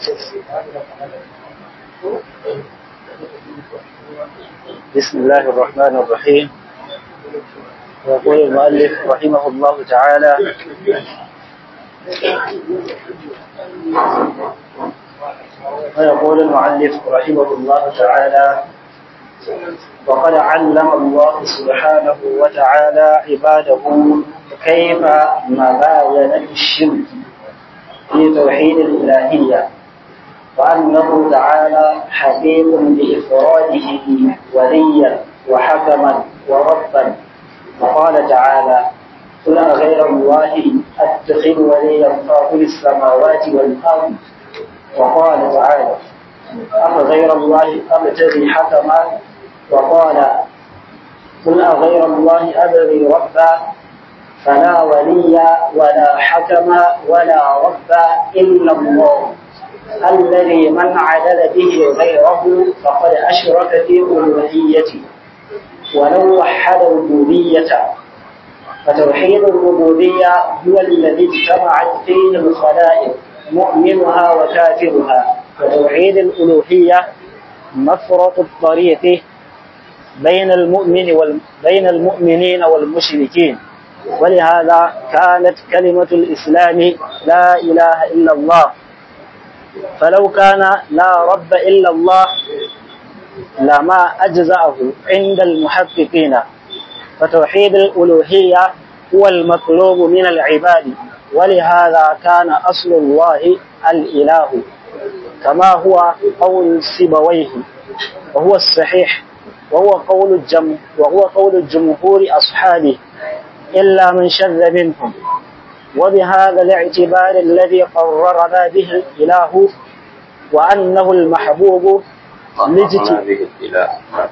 بسم الله الرحمن الرحيم يقول المؤلف رحمه الله تعالى ويقول المؤلف رحمه الله تعالى وقد علم الله سبحانه وتعالى عباده كيف مباينة الشرك في توحيد الإلهية وأنه تعالى حكيم بإفراده وليا وحكما وربا وقال تعالى قل غير الله أتخذ وليا فاطر السماوات والأرض وقال تعالى أفغير الله أبتغي حكما وقال قل أغير الله أبغي ربا فلا ولي ولا حكم ولا رب إلا الله الذي من عدل به غيره فقد أشرك في ألوهيته ولو وحد الربوبية فتوحيد الربوبية هو الذي اجتمعت فيه الخلائق مؤمنها وكافرها وتوحيد الألوهية مفرط الطريق بين المؤمن وال... بين المؤمنين والمشركين ولهذا كانت كلمة الإسلام لا إله إلا الله فلو كان لا رب إلا الله لما أجزأه عند المحققين فتوحيد الألوهية هو المطلوب من العباد ولهذا كان أصل الله الإله كما هو قول سيبويه وهو الصحيح وهو قول الجم وهو قول الجمهور أصحابه إلا من شذ منهم وبهذا الاعتبار الذي قررنا به الإله وأنه المحبوب به الإله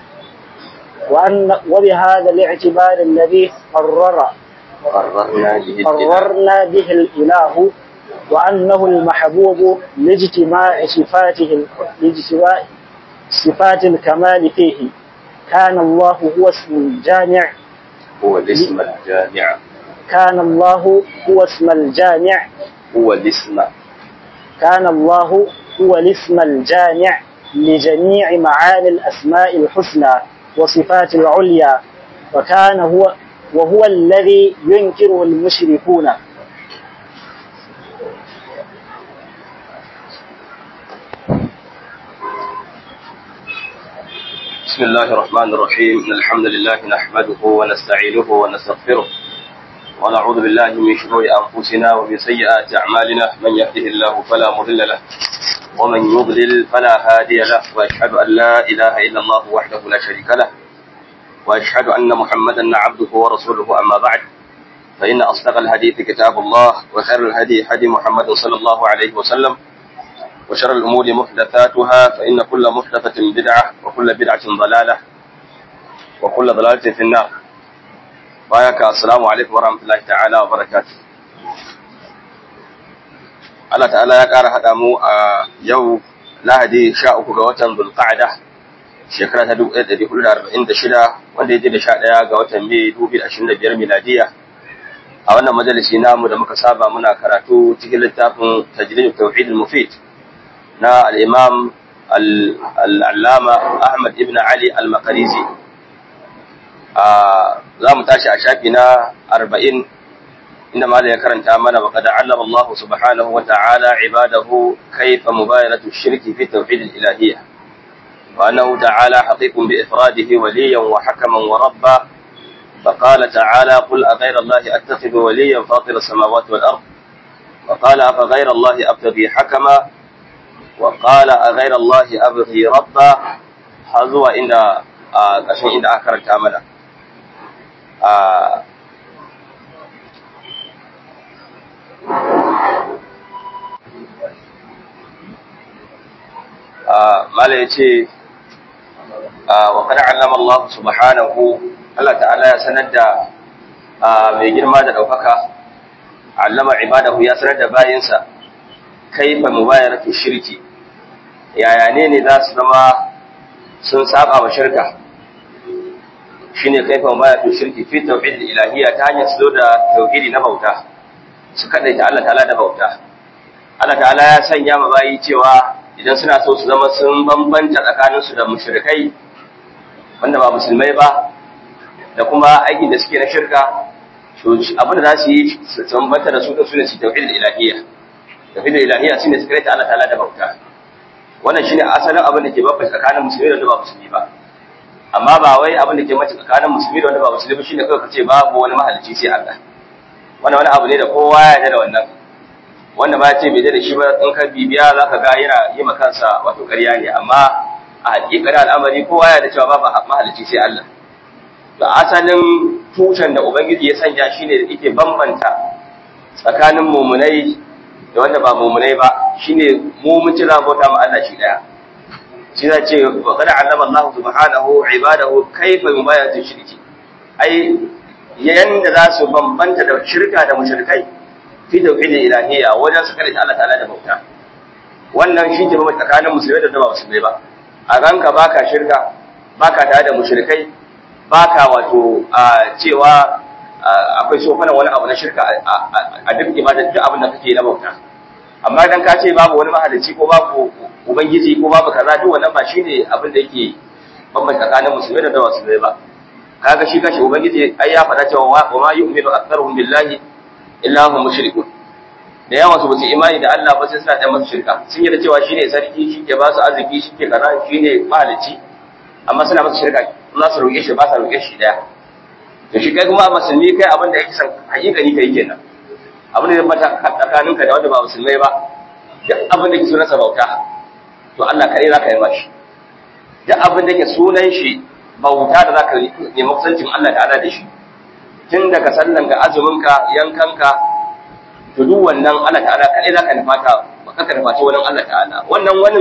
وأن وبهذا الاعتبار الذي قرر قررنا به الإله قررنا به الإله وأنه المحبوب لاجتماع صفاته لاجتماع صفات الكمال فيه كان الله هو اسم الجامع هو الاسم الجامع كان الله هو اسم الجامع هو الاسم كان الله هو الاسم الجامع لجميع معاني الأسماء الحسنى وصفات العليا وكان هو وهو الذي ينكره المشركون بسم الله الرحمن الرحيم إن الحمد لله نحمده ونستعينه ونستغفره ونعوذ بالله من شرور أنفسنا ومن سيئات أعمالنا من يهده الله فلا مضل له ومن يضلل فلا هادي له وأشهد أن لا إله إلا الله وحده لا شريك له وأشهد أن محمدا عبده ورسوله أما بعد فإن أصدق الحديث كتاب الله وخير الهدي هدي محمد صلى الله عليه وسلم وشر الأمور محدثاتها فإن كل محدثة بدعة وكل بدعة ضلالة وكل ضلالة في النار بايك السلام عليكم ورحمة الله تعالى وبركاته Allah ta'ala ya ƙara haɗa mu a yau Lahadi sha uku ga watan Zulqa'ada shekara ta dubu ɗaya ɗari hudu da arba'in da shida wanda ya je da sha ɗaya ga watan Mai dubu da ashirin da biyar miladiya a wannan majalisi namu da muka saba muna karatu cikin littafin tajrid tauhid al-mufid na al'imam al'allama Ahmad ibn Ali al-Makarizi. Za mu tashi a shafi na arba'in inda ma ya karanta mana wa kada Allah Allah subhanahu wa ta'ala ibadahu kaifa mubayaratu shirki fi tawhid al-ilahiyya wa annahu ta'ala haqiqun bi ifradihi waliyan wa hakaman wa rabba فقال تعالى قل أغير الله أتخذ وليا فاطر السماوات والأرض وقال أفغير الله أبتغي حكما وقال أغير الله أبغي ربا هذا عند ƙarshen inda aka karanta mana mala ya ce wa kada allama Allah subhanahu Allah ta'ala ya sanar da mai girma da ɗaukaka allama ibadahu ya sanar da bayinsa kaifa mubayaratu shirki yaya ne ne za su zama sun saba wa shirka shine kaifa mubayaratu shirki fi tauhid ilahiyya ta hanyar su zo da tauhidi na bauta su kadaita Allah ta'ala da bauta Allah ta'ala ya sanya ma bayi cewa idan suna so su zama sun bambanta tsakaninsu da mushrikai wanda ba musulmai ba da kuma aikin da suke na shirka to abin da za su yi su bambanta da su da su ne su tauhid ilahiyya tauhid ilahiyya shine su ta Allah ta'ala da bauta wannan shine asalin abin da ke bambanta tsakanin musulmi da wanda ba musulmi ba amma ba wai abin da ke mace tsakanin musulmi da wanda ba musulmi shine kawai kace babu wani mahalicci sai Allah wannan wani abu ne da kowa ya yarda da wannan wanda ba ce bai da shi ba in ka bibiya zaka ga yana yi ma kansa wato ƙarya ne amma a hakikanin al'amari kowa ya da cewa babu mahalicci sai Allah da asalin tushen da ubangiji ya sanya shine da yake bambanta tsakanin mumunai da wanda ba mumunai ba shine mu mun ci za bauta ma Allah shi daya shi za ce wa qad allama Allah subhanahu ibadahu kayfa yubayatu shirki ai yanda za su bambanta da shirka da mushrikai fi tauhidil ilahiyya wajen su kare Allah ta'ala da bauta wannan shi ke bambanta tsakanin musulmai da ba musulmai ba a ranka baka shirka baka tare da mushrikai baka wato cewa akwai sofana wani abu na shirka a duk ibadar duk abin da kake na bauta amma dan ka ce babu wani mahalicci ko babu ubangiji ko babu kaza duk wannan ba shine abin da yake bambanta tsakanin musulmai da dawa musulmai ba kaga shi kashi ubangiji ai ya faɗa cewa wa ma yu'minu aktharuhum billahi illa hum mushrikun da yawa su basu imani da Allah ba sai suna da masa shirka sun yi da cewa shine sarki shi ke ba su arziki shi ke kaza shine mahalicci amma suna masa shirka za su roƙe shi ba sa roƙe shi daya to shi kai kuma musulmi kai abin da yake san hakikani kai kenan abin da zai bata tsakaninka da wanda ba musulmai ba duk abin da ke sunan sa bauta to Allah kare zaka yi mashi duk abin da ke sunan shi bauta da zaka nemi kusancin Allah ta'ala da shi tun daga sallan ga azumin ka yankanka to duk wannan Allah ta'ala kare zaka nufata ba ka nufaci wannan Allah ta'ala wannan wani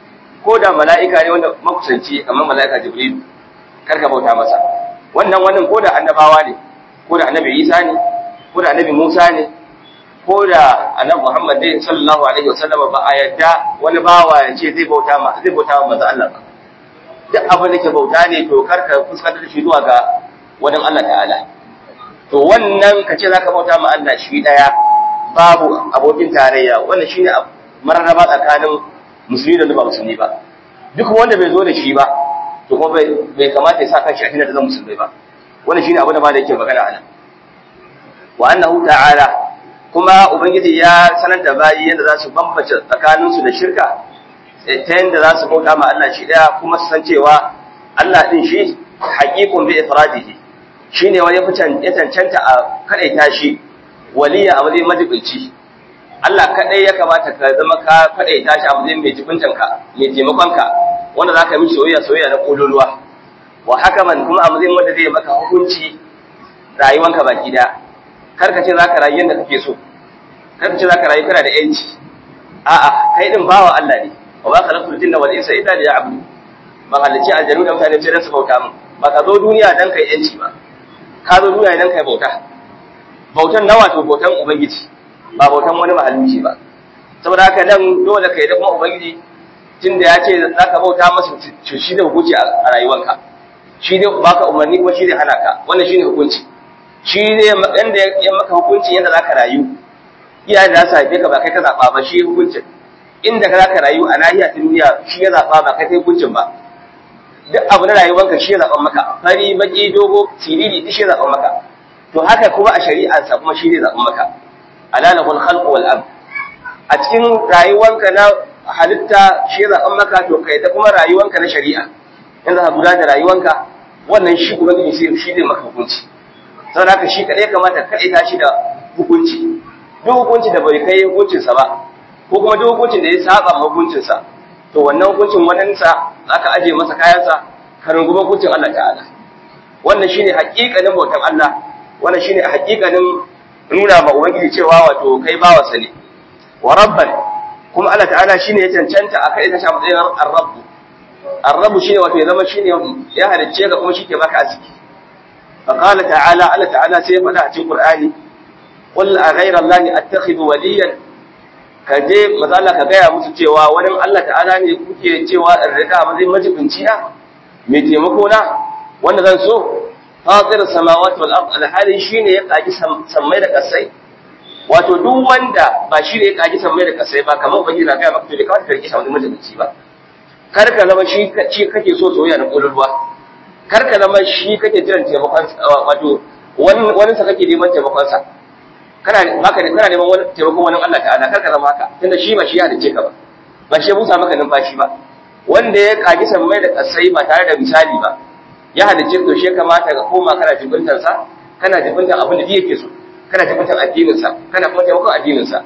ko da mala'ika ne wanda makusanci kamar mala'ika jibril karka bauta masa wannan wannan ko da annabawa ne ko da annabi isa ne ko da annabi musa ne ko da annabi muhammad ne sallallahu alaihi wasallam ba a yadda wani bawa ya ce zai bauta ma zai bauta ma manzo Allah ba duk abin da ke bauta ne to karka fuskantar da shi zuwa ga wani Allah ta'ala to wannan ka ce zaka bauta ma Allah shi daya babu abokin tarayya wannan shine mararraba tsakanin musulmi da ba musulmi ba duk wanda bai zo da shi ba to kuma bai kamata ya sa kanshi a da zan musulmai ba wannan shine abu da ba da yake magana anan wa annahu ta'ala kuma ubangiji ya sanar da bayi yadda za su bambance tsakanin su da shirka ta yadda za su bauta ma Allah shi daya kuma su san cewa Allah din shi haqiqun bi ifradihi shine wani ya cancanta a kadaita shi waliya a matsayin majibinci Allah kadai ya kamata ka zama ka kadaita shi a matsayin mai jibintanka mai taimakonka wanda za ka yi soyayya soyayya na kololuwa wa hakaman kuma a matsayin wanda zai maka hukunci rayuwanka baki da kar ka ce za ka rayu yadda kake so kar ka ce za ka rayu kana da yanci a'a kai din bawa Allah ne wa ba khalaqtul jinna wal insa illa liya'budu ba halicci aljanu da mutane sai dan su bauta min ba ka zo duniya dan kai yanci ba ka zo duniya dan kai bauta bautan nawa to bautan ubangiji ba bautan wani mahalicci ba saboda haka nan dole kai da kuma ubangiji tunda ya ce za ka bauta masa shi da hukunci a rayuwarka shi ne baka umarni kuma shi ne hana ka wannan shi ne hukunci shi ne yanda ya maka hukunci yadda za ka rayu iyayen da za su haife ka ba kai ka zaɓa ba shi hukuncin inda ka za ka rayu a nahiya ta duniya shi ya zaɓa ba kai kai hukuncin ba duk abu na rayuwarka shi ya zaɓa maka fari baki dogo siriri duk shi ya zaɓa maka to haka kuma a shari'arsa kuma shi ne zaɓa maka alalahul khalqu wal amr a cikin rayuwarka na halitta shi zaɓen maka to kai da kuma rayuwanka na shari'a yanda ka gudanar da rayuwanka wannan shi ubangiji sai shi ne maka hukunci saboda haka shi kadai kamata kadai ta shi da hukunci duk hukunci da bai kai hukuncinsa ba ko kuma duk hukuncin da ya saba ma hukuncinsa to wannan hukuncin wannan sa aka aje masa kayansa ka rungumi hukuncin Allah ta'ala wannan shine haƙiƙanin bautan Allah wannan shine haƙiƙanin nuna ma ubangiji cewa wato kai bawa ne wa rabban kuma Allah ta'ala shine ya cancanta a kai ta sha matsayin ar-rabb ar-rabb shine wato ya zama shine ya halicce ka kuma shike baka arziki fa qala ta'ala Allah ta'ala sai ya faɗa a cikin Qur'ani qul a ghayra allahi attakhidhu waliyan kaje mazalla ka gaya musu cewa wani Allah ta'ala ne kuke cewa in rika matsayin majibinci na mai taimako na wanda zan so fatir samawati wal ard alhali shine ya kaji sammai da kasai wato duk wanda ba shi ne ya kaji sammai da kasai ba kamar ubangiji na gaya maka to da kawai ka rike wani majalisi ba kar ka zama shi kake so soyayya na kololuwa kar ka zama shi kake jiran taimakon wato wani sa kake neman taimakon sa kana baka da kana neman wani taimakon wani Allah ta'ala kar ka zama haka tunda shi ba shi ya dace ka ba ba shi ya busa maka numfashi ba wanda ya kaji sammai da kasai ba tare da misali ba ya halicce to shi kamata ka koma kana jibintan sa kana jibintan abin da yake so kana jibintan addinin sa kana kuma taimakon addinin sa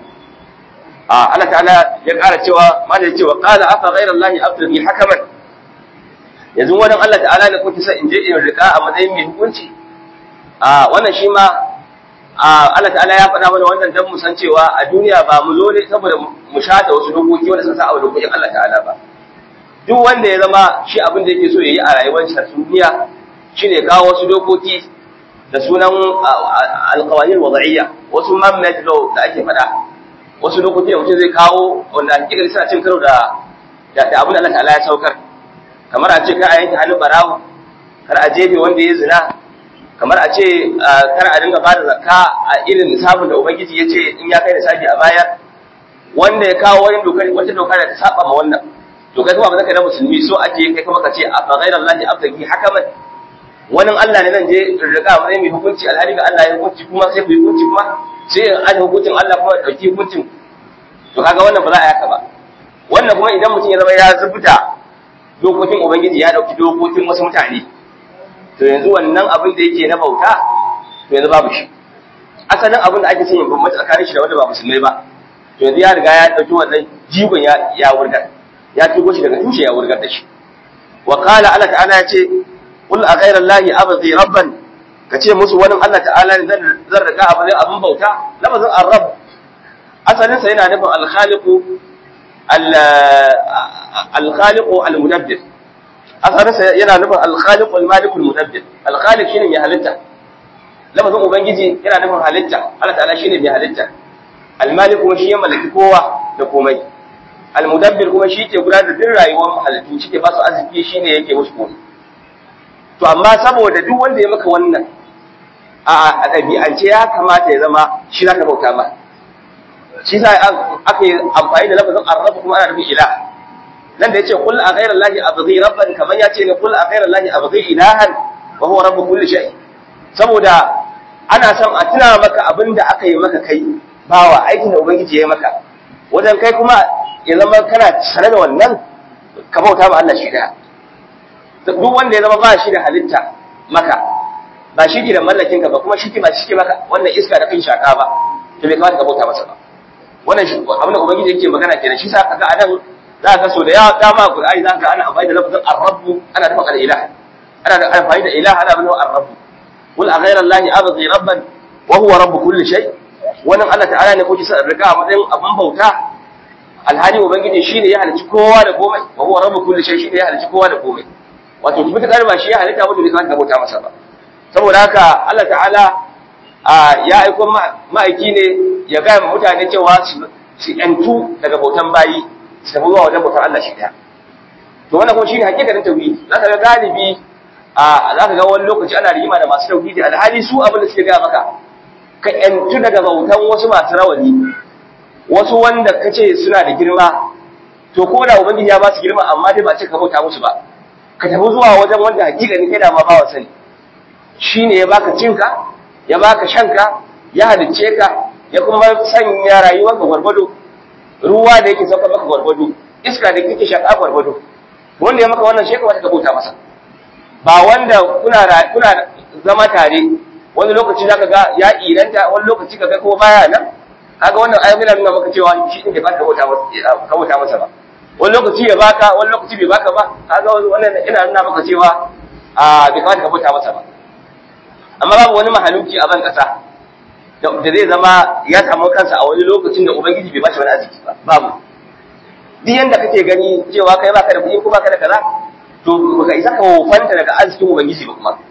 a Allah ta'ala ya ƙara cewa ma da cewa qala afa ghayra allahi abtaghi hakaman yanzu wannan Allah ta'ala ne kuke sa in je in rika a matsayin mai hukunci a wannan shi ma Allah ta'ala ya faɗa mana wannan dan mu san cewa a duniya ba mu zo ne saboda mu shata wasu dokoki wanda sun sa a dokokin Allah ta'ala ba duk wanda ya zama shi abin da yake so yayi a rayuwar sa duniya shine kawo wasu dokoki da sunan alqawanin wada'iyya wasu man-made law da ake faɗa wasu dokoki da mutum zai kawo wanda hakikar suna cin karo da da abin da Allah ta'ala ya saukar kamar a ce kar a yanke hannun barawo kar a jefe wanda ya zina kamar a ce kar a dinga bada zakka a irin nisabin da ubangiji ya ce in ya kai nisabi a bayar wanda ya kawo wani dokar wata doka da ta saba ma wannan to kai kuma ba zaka da musulmi so ake kai kuma ka ce a fa ghayra allahi abtaki hakaman wani Allah ne nan je riga mai mai hukunci alhali ga Allah ya hukunci kuma sai ku hukunci kuma sai an hukuncin Allah kuma dauki hukuncin to kaga wannan ba za a yaka ba wannan kuma idan mutum ya zama ya zubuta dokokin ubangiji ya dauki dokokin wasu mutane to yanzu wannan abin da yake na bauta to yanzu babu shi asalin abin da ake son yin bambanta tsakanin shi da wanda ba musulmai ba to yanzu ya riga ya dauki wannan jigon ya ya wurgar ya tugo shi daga tushe ya wurgar da shi wa qala Allah ta'ala ya ce qul a ghayra allahi abghi rabban kace musu wani Allah ta'ala ne zan riga abin abin bauta lafazin ar-rabb asalin sa yana nufin al-khaliqu al-khaliqu al-mudabbir asarinsa yana nufin alkhaliq almalik almudabbir alkhaliq shine mai halitta lafazin ubangiji yana nufin halitta Allah ta'ala shine mai halitta almalik kuma shi ya mallaki kowa da komai almudabbir kuma shi ke gudanar da duk rayuwar halittu shi ke ba su arziki shine yake musu komai to amma saboda duk wanda ya maka wannan a ɗabi'ance ya kamata ya zama shi zaka bauta ma shi sa aka yi amfani da lafazin arrabu kuma ana nufin ilah nan da yace kul a ghayra allahi abghi rabban kaman yace ne kul a ghayra allahi abghi ilahan wa huwa rabbu kulli shay saboda ana son a tuna maka abinda aka yi maka kai bawa aikin da ubangiji ya yi maka wajen kai kuma ya zama kana sane da wannan ka bauta ma Allah shi daya duk wanda ya zama ba shi da halitta maka ba shi ke da mallakin ka ba kuma shi ke ba shi ke maka wannan iska da kan shaka ba to bai kamata ka bauta masa ba wannan shi abin da ubangiji yake magana kenan shi sa kaga anan za ka so da yawa dama Qur'ani za ka ana amfani da lafazin ar-rabb ana nufin al-ilah ana da amfani da ilah ana nufin ar-rabb qul a ghayra allahi abghi rabban wa huwa rabb kulli shay wannan Allah ta'ala ne kuke sa riga a matsayin abun bauta alhali ubangiji shine ya halicci kowa da komai wa huwa rabb kulli shay shine ya halicci kowa da komai wato mutakar ba shi ya halitta mutum ne ka bauta masa ba saboda haka Allah ta'ala ya aiko ma'aiki ne ya ga mutane cewa su yantu daga bautan bayi su tafi zuwa wajen bautar Allah shi ɗaya. To wannan kuma shine hakikatin tauhidi. Za ka ga galibi a za ka ga wani lokaci ana rigima da masu tauhidi alhali su abin da suke gaya maka ka yantu daga bautan wasu masu rawani wasu wanda ka ce suna da girma to ko da ubangiji ya ba su girma amma dai ba ce ka bauta musu ba ka tafi zuwa wajen wanda hakikanin kai da ma ba wa sani shine ya baka cinka ya baka shanka ya halicce ka ya kuma sanya rayuwarka gwargwado ruwa da yake sauka maka gwargwado iska da kake shaka gwargwado wanda ya maka wannan shi kamata ka bauta masa ba wanda kuna kuna zama tare wani lokaci zaka ga ya iranta wani lokaci kaga ko baya nan kaga wannan ayi muna nuna maka cewa shi din da ka bauta masa ka bauta masa ba wani lokaci ya baka wani lokaci bai baka ba kaga wannan ina nuna maka cewa a bai kamata ka bauta masa ba amma babu wani mahaluki a ban kasa da zai zama ya samu kansa a wani lokacin da ubangiji bai bashi wani arziki ba babu duk yanda kake gani cewa kai baka da kuɗi ko baka da kaza to baka isa ka wofanta daga arzikin ubangiji ba kuma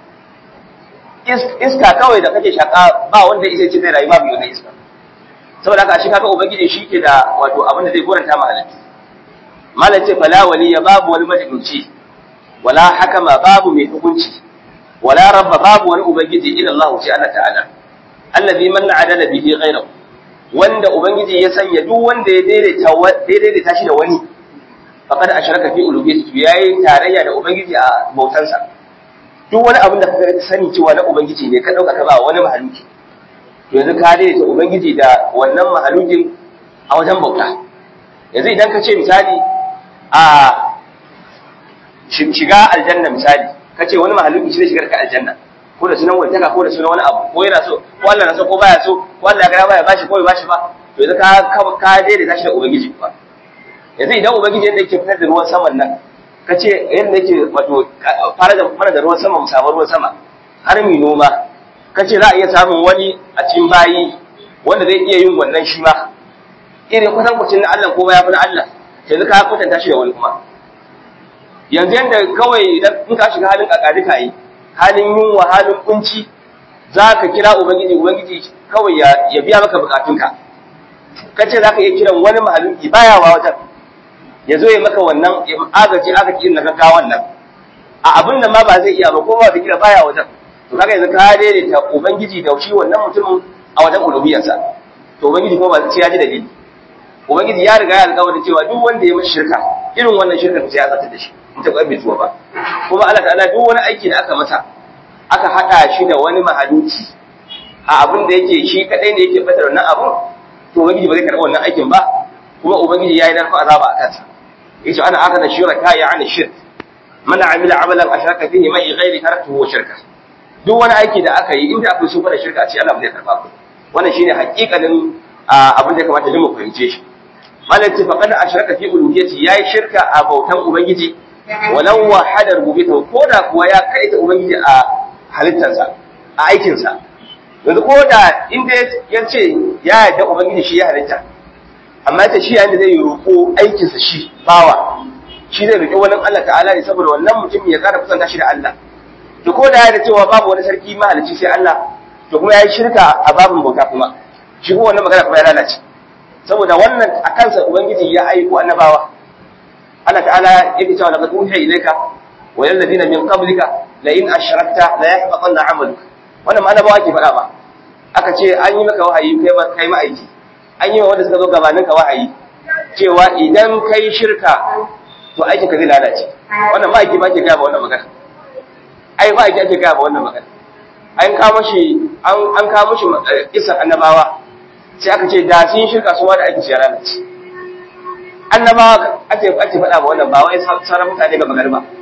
iska kawai da kake shaka ba wanda isa ce zai rayu babu yana iska saboda haka shi kaga ubangiji shi ke da wato abin da zai goranta ma halittu malam ce fala waliya babu wani majibinci wala hakama babu mai hukunci wala rabba babu wani ubangiji ila Allah sai Allah ta'ala allazi man adala bihi ghayrahu wanda ubangiji ya sanya duk wanda ya daidaita daidaita shi da wani faqad ashraka fi uluhiyyati yayi tarayya da ubangiji a bautansa duk wani abin da ka sani cewa na ubangiji ne ka dauka ka ba wani mahaluki yanzu ka daidaita ubangiji da wannan mahalukin a wajen bauta yanzu idan ka ce misali a shiga aljanna misali ka ce wani mahaluki shi zai shigar ka aljanna ko da sunan wantaka ko da sunan wani abu ko yana so ko Allah na so ko baya so ko Allah ya ga baya bashi ko bai bashi ba to yanzu ka ka daidaita shi da ubangiji ba yanzu idan ubangiji yadda yake fitar da ruwan saman nan ka ce yadda yake wato fara da fara da ruwan sama mu samu ruwan sama har mu noma ka ce za a iya samun wani a cikin bayi wanda zai iya yin wannan shi ma irin kusan kucin na Allah ko ya fi na Allah yanzu ka kwatanta shi da wani kuma yanzu yadda kawai idan in ka shiga halin kakari ka yi halin yunwa halin kunci za ka kira ubangiji ubangiji kawai ya biya maka bukatunka ka ce za ka iya kiran wani mahaluki baya wa wajen ya zo ya maka wannan agaji agaji na gaggawan nan a abin da ma ba zai iya ba ko ba da kira baya wajen to kaga yanzu ka daidaita ubangiji da shi wannan mutumin a wajen uluhiyarsa to ubangiji kuma ba sai ya ji dalili ubangiji ya riga ya alƙawarin cewa duk wanda ya mashi shirka irin wannan shirkar sai ya zata da shi in ta bai zuwa ba kuma Allah ta'ala duk wani aiki da aka masa aka hada shi da wani mahaluci a abin da yake shi kadai ne yake fatar wannan abun to ubangiji ba zai karɓi wannan aikin ba kuma ubangiji ya yi narko azaba a kansa yace ana aka da shirka ya ani shirk man amila amalan ashraka fihi mai ghairi taraktuhu shirka duk wani aiki da aka yi inda akwai sufa da shirka ce Allah ba zai karba ku wannan shine hakikanin abin da ya kamata mu fahimce shi malam ce faqad ashraka fi uluhiyyati yayi shirka a bautan ubangiji walau wahada rububiyyata ko da kuwa ya kaita ubangiji a halittarsa a aikinsa yanzu ko da inda ya ce ya yarda ubangiji shi ya halitta amma ta shi yayin da zai roƙo aikinsa shi bawa shi zai roƙi wani Allah ta'ala ne saboda wannan mutum ya ƙara kusanta shi da Allah to ko da ya da cewa babu wani sarki mahalicci sai Allah to kuma ya yi shirka a babin bauta kuma shi kuma wannan magana kuma ya lalace saboda wannan a kansa ubangiji ya aiko annabawa Allah ta'ala yake cewa laqad uhiya ilayka wa lil ladina min qablika la in ashrakta la yahbatanna 'amaluka wannan ma annabawa ke faɗa ba aka ce an yi maka wahayi kai ma kai ma'aiki an yi wa wanda suka zo gabanin ka wahayi cewa idan kai shirka to aikin ka zai lalace wannan ma'aiki ba ke gaya ba wannan magana ai ma'aiki ake gaya ba wannan magana an kawo shi an kawo shi kisan annabawa sai aka ce da sun shirka su ma da aiki ya lalace annabawa ake ake faɗa ba wannan ba wai sauran mutane ga magana ba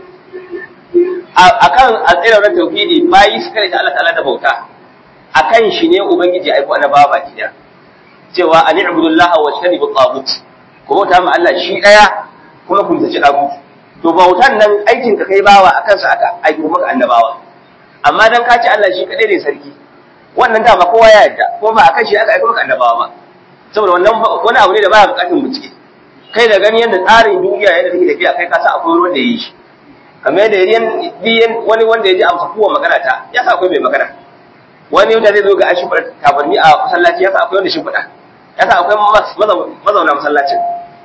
akan alƙirar na tauhidi bayi su kare ta Allah ta'ala da bauta akan shi ne ubangiji aiko annabawa baki daya cewa an ibudullah wa tanibu tagut ko bauta ma Allah shi daya kuma kun zaci tagut to bautan nan aikin ka kai bawa akan sa aka aiko maka annabawa amma dan ka ci Allah shi kadai ne sarki wannan dama kowa ya yarda ko ba akan shi aka aiko maka annabawa ba saboda wannan wani abu ne da baya bukatun bincike kai da gani yadda tsarin duniya yadda take tafiya kai ka sa akwai ruwan da yi shi kamar yadda yan wani wanda ya ji amsa kowa magana ta ya sa akwai mai magana wani wanda zai zo ga ashin fada tabarni a masallaci ya sa akwai wanda shi fada ya sa akwai mazauna masallacin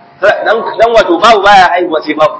dan wato babu baya haihuwa sai babu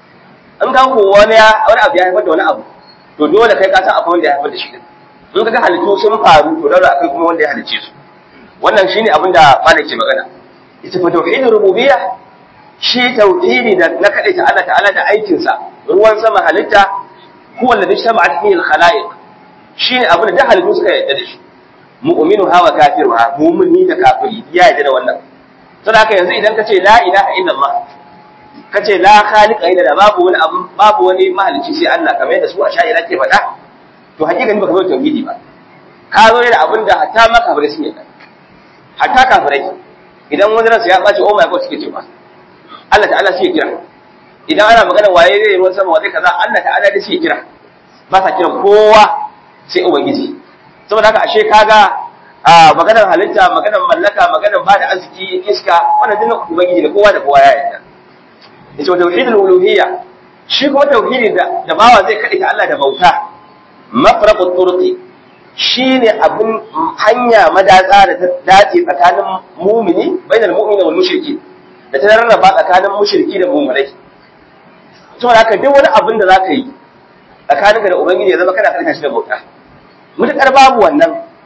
in ka ko wani wani abu ya haifar da wani abu to dole kai ka san akwai wanda ya haifar da shi din in ka ga halittu sun faru to dole akwai kuma wanda ya halicce su wannan shine abin da malam ke magana ita fa tauhidin rububiyya shi tauhidi da na kaɗai ta Allah ta'ala da aikinsa ruwan sama halitta huwa alladhi shama'at fihi al-khalaiq shine abin da halittu suka yarda da shi mu'minu hawa kafiru ha mu'mini da kafiri ya yarda da wannan saboda haka yanzu idan ka ce la ilaha illallah ka ce la khaliqa illa da babu wani abu babu wani mahalicci sai Allah kamar yadda su a sha'ira ke faɗa to hakika ni baka zo tauhidi ba ka zo da abin da hatta ma kafirai sun yarda hatta kafirai idan wani ransa ya ɓaci oh my god suke cewa Allah ta'ala shi ya kira idan ana magana waye zai ruwan sama wa zai kaza Allah ta'ala da shi ya kira ba sa kiran kowa sai ubangiji saboda haka ashe kaga a maganar halitta maganar mallaka maganar bada arziki iska wannan dinnan ubangiji da kowa da kowa ya yarda yace tauhidul uluhiyya shi kuma tauhidi da da bawa zai kade ta Allah da bauta mafraqut turqi shine abin hanya madatsa da ta dace tsakanin mumini bainal mu'mini wal mushriki da ta rarraba tsakanin mushriki da mu'minai saboda haka duk wani abin da zaka yi tsakaninka da ubangiji ya zama kana karka shi da bauta mutakar babu wannan to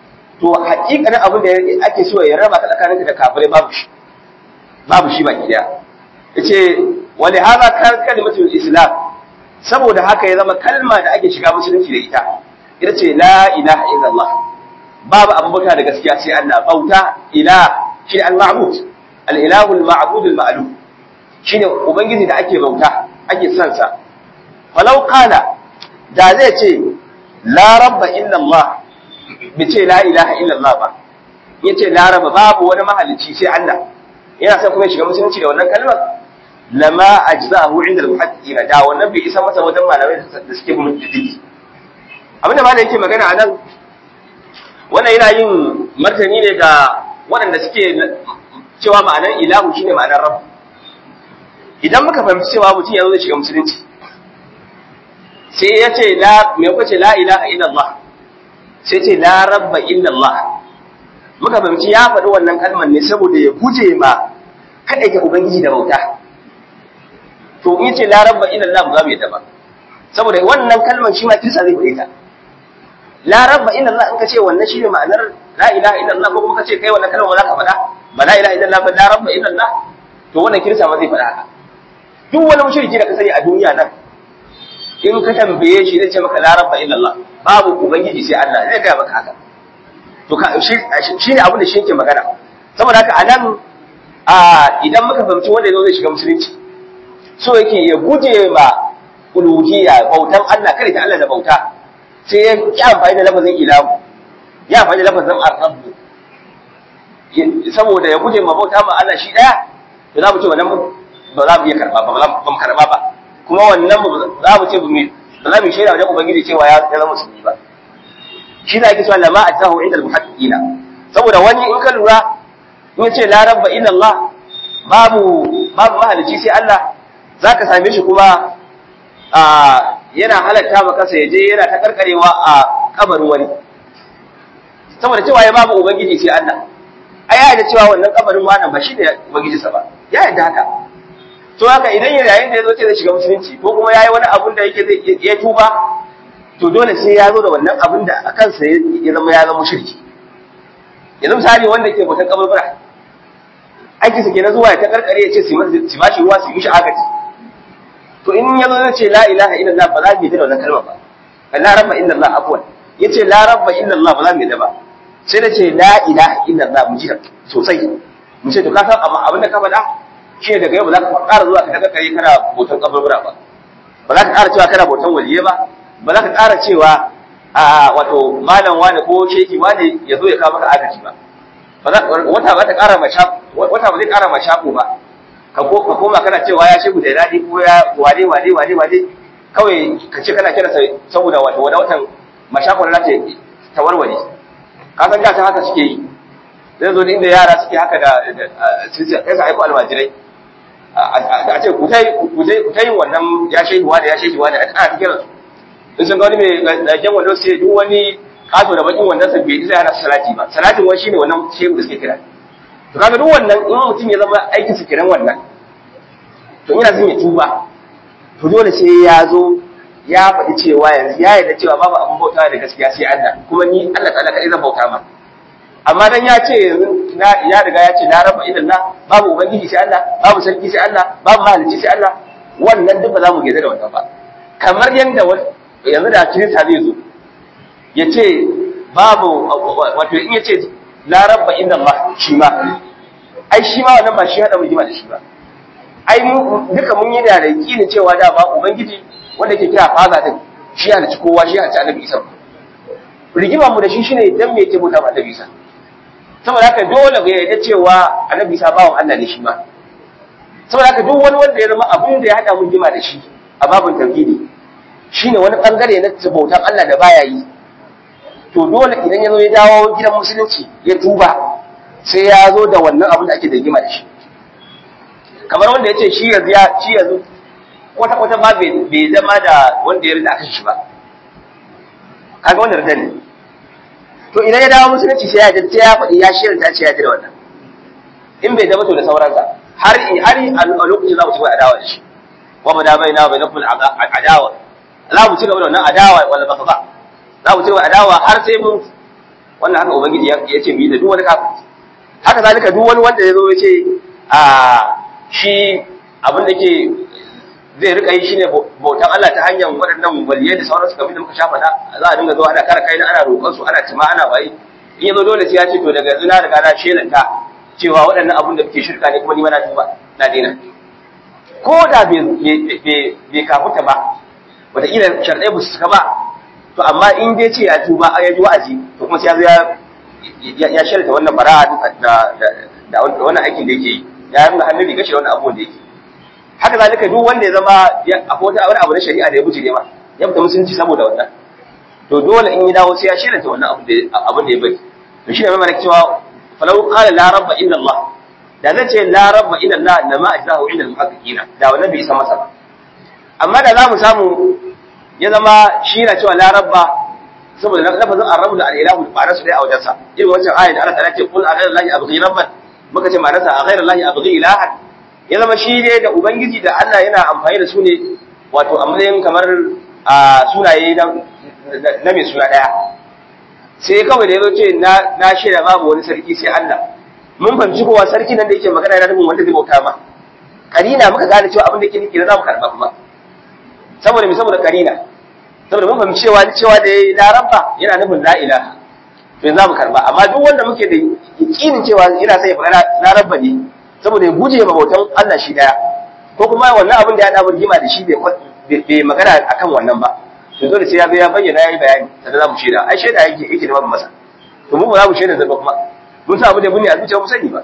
to hakikanin abin da ake so ya raba ka tsakaninka da kafirai babu shi babu shi baki daya yace wani haza kan kalimatul islam saboda haka ya zama kalma da ake shiga musulunci da ita ita ce la ilaha illallah babu abu bauta da gaskiya sai Allah bauta ila shi al-ma'bud al-ilahu al-ma'bud al-ma'lum shine ubangiji da ake bauta ake son sa falau qala da zai ce la rabba illa Allah bi ce la ilaha illa Allah ba yace la rabba babu wani mahalicci sai Allah yana son kuma shiga musulunci da wannan kalmar lama ajza'ahu inda al-muhaddiqina da wannan bai isa masa wajen malamai da suke bin diddigi abinda malamai yake magana anan wannan yana yin martani ne ga waɗanda suke cewa ma'anar ilahu shine ma'anar rabb idan muka fahimci cewa mutum yanzu zai shiga musulunci sai ya ce la me kuka ce la ilaha illallah sai ce la rabba illallah muka fahimci ya faɗi wannan kalmar ne saboda ya guje ma kada ke ubangiji da bauta to in ce la rabba illallah ba za mu yadda ba saboda wannan kalmar shi ma kirsa zai faɗi ta la rabba illallah in ka ce wannan shine ma'anar la ilaha illallah ko kuma ka ce kai wannan kalmar ba za ka faɗa ba la ilaha illallah ba la rabba illallah to wannan kirsa ma zai faɗa haka duk wani mushriki da ka sani a duniya nan in ka tambaye shi zai ce maka la rabba illallah babu ubangiji sai Allah zai gaya maka haka to ka shi shine abin da shi yake magana saboda haka anan a idan muka fahimci wanda yazo zai shiga musulunci so yake ya guje ma uluhiyya bautan Allah kada ta Allah da bauta sai ya yi amfani da lafazin ilahu ya amfani da lafazin ar-rabb saboda ya guje ma bauta ma Allah shi daya to za mu ce wannan ba za mu iya karba ba ba mu karba ba kuma wannan za mu ce ba za mu shaida wajen ubangiji cewa ya zama musulmi ba shi da ake cewa lama ajahu inda al-muhaddiqina saboda wani in ka lura in ce la rabba illa Allah babu babu mahalici sai Allah zaka same shi kuma a yana halatta maka sai je yana ta karkarewa a kabarin wani saboda cewa ya babu ubangiji sai Allah ai ya da cewa wannan kabarin wannan ba shi da ubangiji sa ba ya yadda haka to haka idan yayin da ya zo ce zai shiga musulunci ko kuma yayi wani abun da yake zai ya tuba to dole sai ya zo da wannan abun da a kansa ya zama ya zama mushriki yanzu misali wanda ke bautan kaburbura aiki sa kenan zuwa ya ta karkare ya ce su su bashi ruwa su yi mishi agaji to in ya zo zai ce la ilaha illallah ba za mu yi da wannan kalma ba la rabba illallah afwan yace la rabba illallah ba za mu yi da ba sai da ce la ilaha illallah mu ji sosai mu ce to ka san abin da ka faɗa shi ne daga yau ba za ka ƙara zuwa ka daga kare kana bautan kaburbura ba ba za ka ƙara cewa kana bautan waliye ba ba za ka ƙara cewa a wato malam wani ko sheki wani ya zo ya kawo maka agaji ba wata ba ta ƙara wata ba zai ƙara ma shaƙo ba ka koma kana cewa ya shegu da daɗi ko ya wade wade wade wade kawai ka ce kana kira saboda wato wani watan mashakon na ta warware ka san da ta haka suke yi zai zo inda yara suke haka da sai sa aiko almajirai a ce ku ta yin wannan ya shehuwa da ya shehuwa da ana ta kiransu in sun ga wani mai lagen wanda sai duk wani kato da bakin wanda sa bai isa yana salati ba salatin wani shine wannan shehu da suke kira to kaga duk wannan in mutum ya zama aikin su kiran wannan to ina son ya tuba to dole sai ya zo ya faɗi cewa yanzu ya yarda cewa babu abin bauta da gaskiya sai Allah kuma ni Allah ta'ala kai zan bauta ma amma dan ya ce yanzu ya riga ya ce la rabba illallah babu ubangiji sai Allah babu sarki sai Allah babu mahalicci sai Allah wannan duk ba za mu gaza da wannan ba kamar yanda yanzu da kirista zai zo ya ce babu wato in ya ce la rabba illallah shi ma ai shi ma wannan ba shi hada mu jima da shi ba ai mu duka mun yi da yakinin cewa da ba ubangiji wanda ke kira faza din shi ya ci kowa shi ya ci annabi isa rigima mu da shi shine dan me yake bauta ma annabi isa saboda haka dole ga yarda cewa annabi isa bawan Allah ne shi ma saboda haka duk wani wanda ya zama abin da ya hada mun jima da shi a babin tauhidi shine wani bangare na bautan Allah da baya yi to dole idan ya zo ya dawo gidan musulunci ya tuba sai ya zo da wannan abin da ake da rigima da shi kamar wanda ya ce shi yanzu ya shi yanzu kwata kwata ma bai zama da wanda ya rida aka shi ba kaga wanda rida ne to idan ya dawo musulunci sai ya ji ya faɗi ya shirin ta ce ya ji da wannan in bai zama to da sauransa har har a lokacin za mu ci gaba adawa da shi wa ma da baina bai naful adawa za mu ci gaba da wannan adawa wala baka ba za mu ci gaba adawa har sai mun wannan haka ubangiji ya ce mu yi da duk wani kafiri haka zalika duk wani wanda ya zo ya ce a shi abin da ke zai rika yi shine bautan Allah ta hanyar waɗannan waliyai da sauransu kamar da muka sha faɗa za a dinga zuwa ana kara kai ana roƙon su ana cima ana waye in yazo dole sai ya ce to daga yanzu na riga na shelanta cewa waɗannan abun da kuke shirka ne kuma ni ma na tuba na daina ko da bai kafuta ba wataƙila sharɗai ba su suka ba to amma in dai ce ya tuba ya ji wa'azi to kuma sai ya zo ya shelanta wannan bara'a da wannan aikin da yake yi ya nuna hannun riga shi da wannan abubuwan da yake haka zalika duk wanda ya zama akwai wata wani abu na shari'a da ya bujire ma ya fita musulunci saboda wannan to dole in ya dawo sai ya shirya wannan abu da abin da ya bari to shine mai mana cewa falau qala la rabba illa Allah da zai ce la rabba illa Allah la ma ajzahu inda al-muhaqqiqina da wannan bai isa masa ba amma da za mu samu ya zama shi na cewa la rabba saboda lafazin ar-rabb da al-ilahu ba rasu dai a wajensa irin wancan ayat da Allah ta ce qul a ghayra Allah abghi rabban muka ce ma'anarsa a ghayra Allah abghi ilahan ya zama shi ne da Ubangiji da Allah yana amfani da su ne wato a matsayin kamar a sunaye na mai suna ɗaya. Sai kawai da ya zo ce na shaida babu wani sarki sai Allah. Mun fahimci kowa sarki nan da yake magana yana nufin wanda zai bauta ma. Karina muka gane cewa abin da yake nufi na za mu karɓa kuma. Saboda me saboda karina. Saboda mun fahimci cewa cewa da yayi larabba yana nufin la ilaha. To za mu karɓa amma duk wanda muke da yakinin cewa yana sai ya faɗa larabba ne saboda ya guje ma bautan Allah shi daya ko kuma wannan abin da ya dawo rigima da shi bai magana akan wannan ba to dole sai ya zo ya bayyana yayi bayani sannan za mu shaida ai shaida yake yake da babu masa to mu ba za mu shaida zaba kuma mun san abu da bunni a zuciya mu sani ba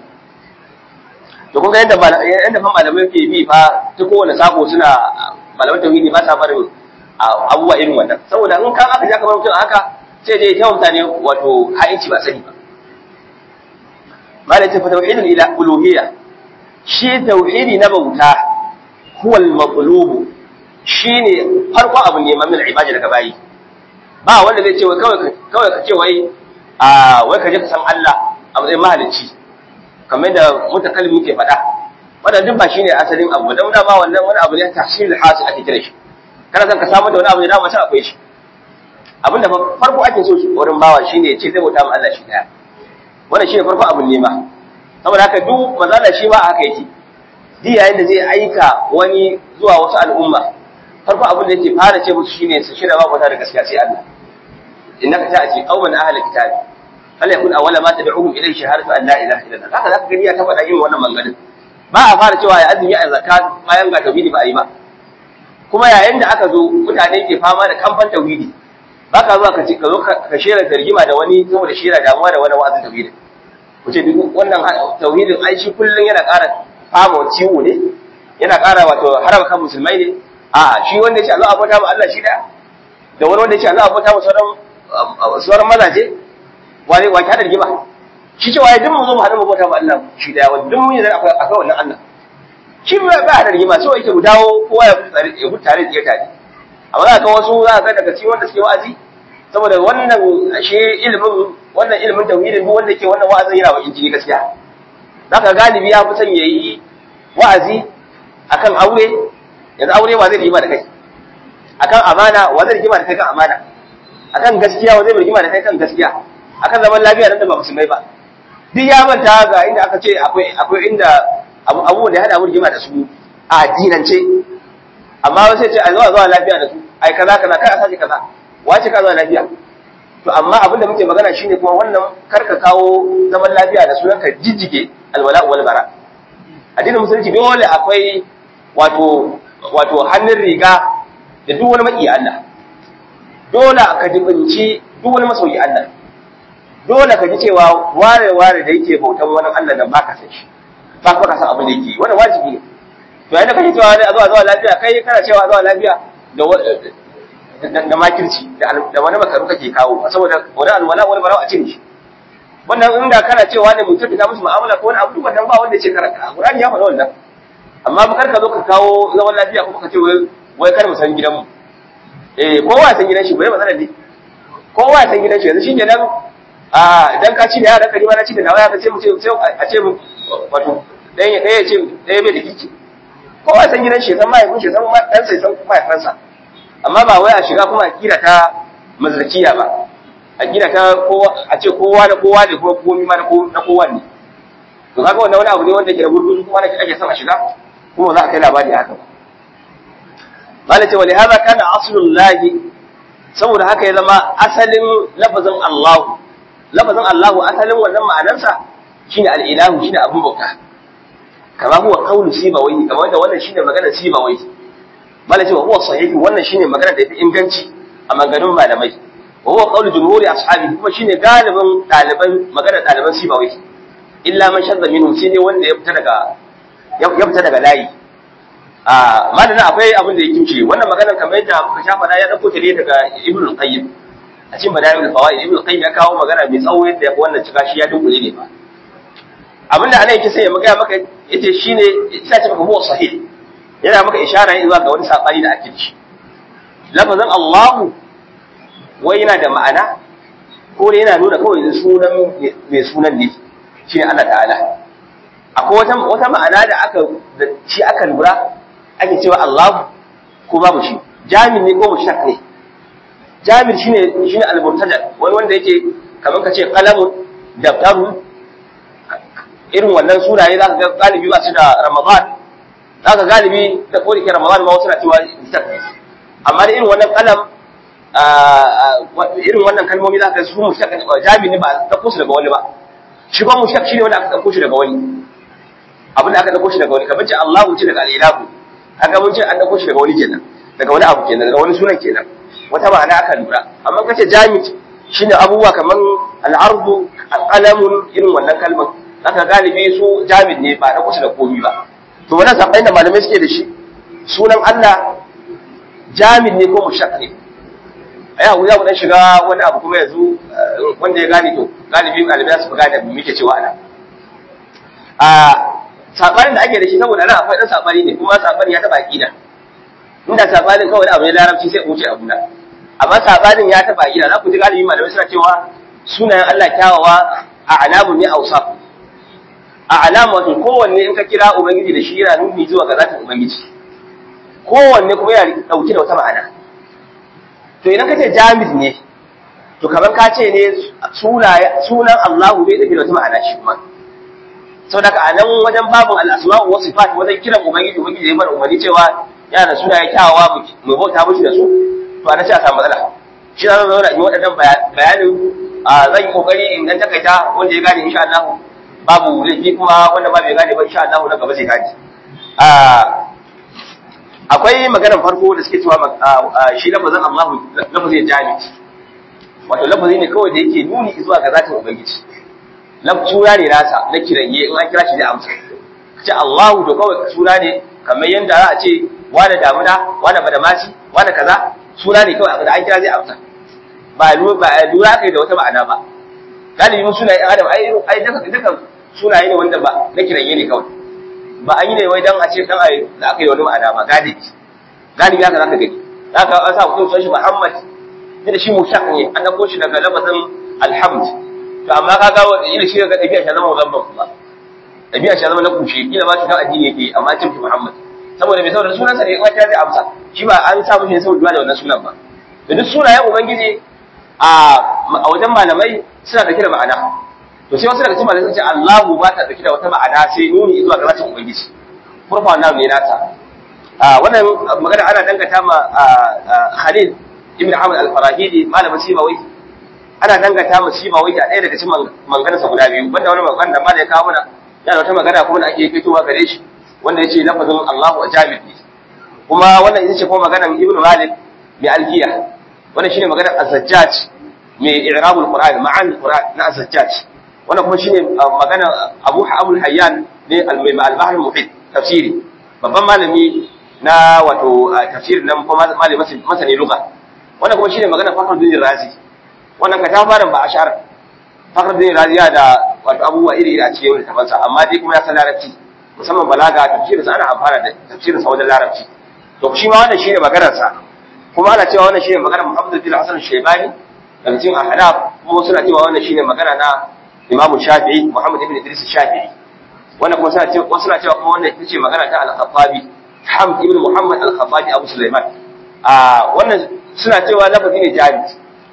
to kun ga yadda yadda fa malamai ke bi fa ta kowane sako suna malaman tauhidi ba sa barin abubuwa irin wannan saboda in kan aka ja kamar mutum haka sai dai ta mutane wato ha'inci ba sani ba malai ta fa tauhidul ila uluhiyya shi tauhidi na bauta huwal maqlubu shine farkon abin neman min ibada daga bayi ba wanda zai ce wai kawai kawai ka ce wai a wai ka je ka san Allah a matsayin mahalicci kamar da mutakallimi ke faɗa wannan duk ba shine asalin abu da wanda ba wannan wani abu ne tahsil hasil ake kira shi kana san ka samu da wani abu da dama sai akwai shi abinda farko ake so wurin bawa shine ya ce zai bauta ma Allah shi daya wannan shine farko abin nema saboda haka duk mazala shi ma haka yake duk yayin da zai aika wani zuwa wasu al'umma farko abin da yake fara ce musu shine su shirya babu da gaskiya sai Allah innaka ta'ti qauman ahli kitabi fala yakun awwala ma tad'uhum ilayhi shahadatu an la ilaha illallah haka zaka gani ya ta faɗa yin wannan manganin ba a fara cewa ya azumi ya zakat bayan ga tauhidi ba a yi ba kuma yayin da aka zo mutane ke fama da kamfan tauhidi ba ka zuwa ka ce ka zo ka shera targima da wani saboda shera damuwa da wani wa'azin tauhidi ku ce duk wannan tauhidin ai shi kullun yana ƙara fama ciwo ne yana ƙara wato haraba kan musulmai ne a shi wanda ya ce Allah abota ma Allah shi da da wani wanda ya ce Allah abota ma sauran sauran mazaje wani wa ta rigima shi ce waye duk mu zo mu hada mu bauta ma Allah shi da wani duk mun yi akwai akwai wannan Allah shi ba ba da rigima so yake mu dawo kowa ya mutu tare ya mutu tare da tare amma za ka wasu za ka daga cikin wanda suke wa'azi saboda wannan shi ilimin wannan ilimin tauhidin duk wanda ke wannan wa'azin yana wa injini gaskiya zaka galibi ya fi son yayi wa'azi akan aure yanzu aure wa zai rigima da kai akan amana wa zai rigima da kai kan amana akan gaskiya wa zai rigima da kai kan gaskiya akan zaman lafiya nan da ba musulmai ba duk ya manta ga inda aka ce akwai akwai inda abubuwan da ya hada mu rigima da su a addinance amma wasu ce a zuwa zuwa lafiya da su ai kaza kaza kai a sace kaza wace ka zuwa lafiya to amma abin da muke magana shine kuma wannan karka kawo zaman lafiya da sunan ka jijjige alwala wal bara addinin musulunci dole akwai wato wato hannun riga da duk wani maki Allah dole ka jibinci duk wani masoyi Allah dole ka ji cewa ware ware da yake bautan wani Allah nan baka san shi ba ka san abin da yake wannan wajibi ne to yayin da kake cewa a zuwa zuwa lafiya kai kana cewa zuwa lafiya da da makirci da wani makaru kake kawo saboda wani alwala wani barawa a cin shi wannan inda kana cewa ne mutum da musu mu'amala ko wani abu wannan ba wanda ya ce karanta Qur'ani ya faɗa wannan amma ba ka zo ka kawo zaman lafiya kuma ka ce wai wai kar mu san gidanmu eh kowa san gidan shi bai matsala ne kowa san gidan shi yanzu shi kenan a idan ka ci da yara kari ma na ci da nawa ya ce mu ce a ce mu wato ɗaya ɗaya ce ɗaya bai da kiki kowa san gidan shi san mahaifin shi san ɗansa san mahaifansa amma ba wai a shiga kuma a kira ta mazrakiya ba aqida ta kowa a ce kowa da kowa ne kuma komai ma na kowa ne to kaga wannan wani abu ne wanda ke da gurguzu kuma ake son a shiga kuma za a kai labari haka ba ce wali hada kana aslul lahi saboda haka ya zama asalin lafazin Allah lafazin Allah asalin wannan ma'anarsa shine al-ilahu shine abun bauta kama huwa qawlu sibawai kama wanda wannan shine maganar sibawai mala ce wa huwa sahihi wannan shine magana da yafi inganci a maganganun malamai wa huwa qawlu jumhuri ashabi kuma shine galibin daliban maganar daliban sibawai illa man shadda minhum sai ne wanda ya fita daga ya fita daga layi a malamin akwai abin da ya kimce wannan maganar kamar yadda muka shafa da ya dauko ta ne daga ibn al-qayyim a cikin badaiul fawaid ibn al-qayyim ya kawo magana mai tsawo yadda ya wannan cika shi ya dunkule ne ba abinda ana yake sai ya magana maka yace shine ita ce maka huwa sahih yana maka ishara ne zuwa ga wani sabani da ake ci lafazin Allahu wai yana da ma'ana ko yana nuna kawai sunan mai sunan ne shine Allah ta'ala akwai wata wata ma'ana da aka da shi aka lura ake cewa Allah ko babu shi jamil ne ko mushtaq ne jamil shine shine al-murtaja wani wanda yake kamar ka ce qalamun daftarun irin wannan sunaye zaka ga galibi ba su da Ramadan zaka galibi da kodi ke Ramadan ma wasu na cewa mushtaq ne amma da irin wannan kalam irin wannan kalmomi zaka ga su mushtaq jamil ne ba da kusa daga wani ba shi ba mushtaq shine wanda aka dauko shi daga wani abin da aka dauko shi daga wani kamar ce Allahu ce daga al-ilahu aka mun ce an dauko shi daga wani kenan daga wani abu kenan daga wani sunan kenan wata ma'ana aka lura amma kace jamit shine abubuwa kamar al-ardu al-qalamun irin wannan kalmar zaka galibi su jamit ne ba da kusa da komi ba to wannan sabai da malamai suke da shi sunan Allah jamit ne ko mushaq ne aya wuya mu dan shiga wani abu kuma yanzu wanda ya gane to galibi malamai su gane muke cewa ana a sabanin da ake da shi saboda nan akwai dan sabani ne kuma sabani ya taba aqida inda sabanin kawai abu ne larabci sai wuce abu na amma sabanin ya taba aqida za ku ji galibi malamai suna cewa sunayen Allah kyawawa a alamun ne awsaf a alamu wato kowanne in ka kira ubangiji da shi yana nuni zuwa ga zatin ubangiji kowanne kuma yana dauke da wata ma'ana to idan ka ce jamid ne to kamar ka ce ne sunan Allahu bai dauke da wata ma'ana shi kuma sau daga a nan wajen babin al'asma'u wasu sifat wajen kiran ubangiji ubangiji ya mana umarni cewa yana da sunaye kyawawa mu bauta mushi da su to ana ce a samu matsala shi za mu zauna in waɗannan bayanin zan yi kokari in dan takaita wanda ya gane insha Allah babu laifi kuma wanda ba bai gane ba insha Allah na gaba zai gane akwai maganar farko da suke cewa shi lafazin Allahu lafazin jami wato lafazi ne kawai da yake nuni zuwa ga zatin ubangiji suna ne nasa na kiranye in an kira shi zai amsa ce Allahu to kawai suna ne kamar yadda za a ce wane damuna wane badamasi wane kaza suna ne kawai da an kira zai amsa ba lura kai da wata ma'ana ba galibin sunaye ɗan adam ai ai duka duka sunaye ne wanda ba na kiranye ne kawai ba an yi ne wai dan a ce dan ai da aka yi wani ma'ana ba galibi galibi haka zaka gani zaka an sa mutum sunan shi Muhammad da shi mushaq ne an dauko shi daga lafazin alhamd to amma ka ga ina shi ga dabi'a shi zama musamman kuma dabi'a shi zama na kushe kila ma shi kan addini yake amma cin shi Muhammad saboda bai saboda sunansa ne wata zai amsa shi ba an sa mishi saboda da wannan sunan ba da duk sunayen ubangiji a wajen malamai suna da kira ma'ana to sai wasu daga cikin malamai sun ce Allahu ba ta dauki da wata ma'ana sai nuni zuwa ga zatin ubangiji furfa wannan ne nata wannan magana ana dangata ma Khalil ibn Ahmad al-Farahidi malamin Sibawai ana dangata mu shi ba wai a ɗaya daga cikin manganarsa guda biyu banda wani magana da malai kawo mana yana wata magana kuma da ake fitowa gare shi wanda yace lafazin Allahu ajamid ne kuma wannan ita ce kuma maganar Ibn Malik mai alkiya wannan shine maganar Az-Zajjaj mai i'rabul Qur'an ma'an Qur'an na Az-Zajjaj wannan kuma shine maganar Abu Abul Hayyan ne al-Bahr al-Muhit tafsiri babban malami na wato tafsirin nan kuma malami masani lugha wannan kuma shine maganar Fakhruddin Razi wannan ka ta fara ba a shar fakar da raziya da wato abubuwa iri iri a cikin wani tafansa amma dai kuma ya san larabci musamman balaga tafsirin sa ana amfana da tafsirin sa wajen larabci to shi ma wannan shine maganar sa kuma ana cewa wannan shine maganar Muhammad bin Hassan Shaybani daga cikin ahnaf kuma suna cewa wannan shine magana na Imam Shafi'i Muhammad ibn Idris Shafi'i wannan kuma suna cewa wasu suna cewa kuma wannan ita ce magana ta Al-Khattabi Hamd ibn Muhammad Al-Khattabi Abu Sulaiman a wannan suna cewa lafazi ne jami'i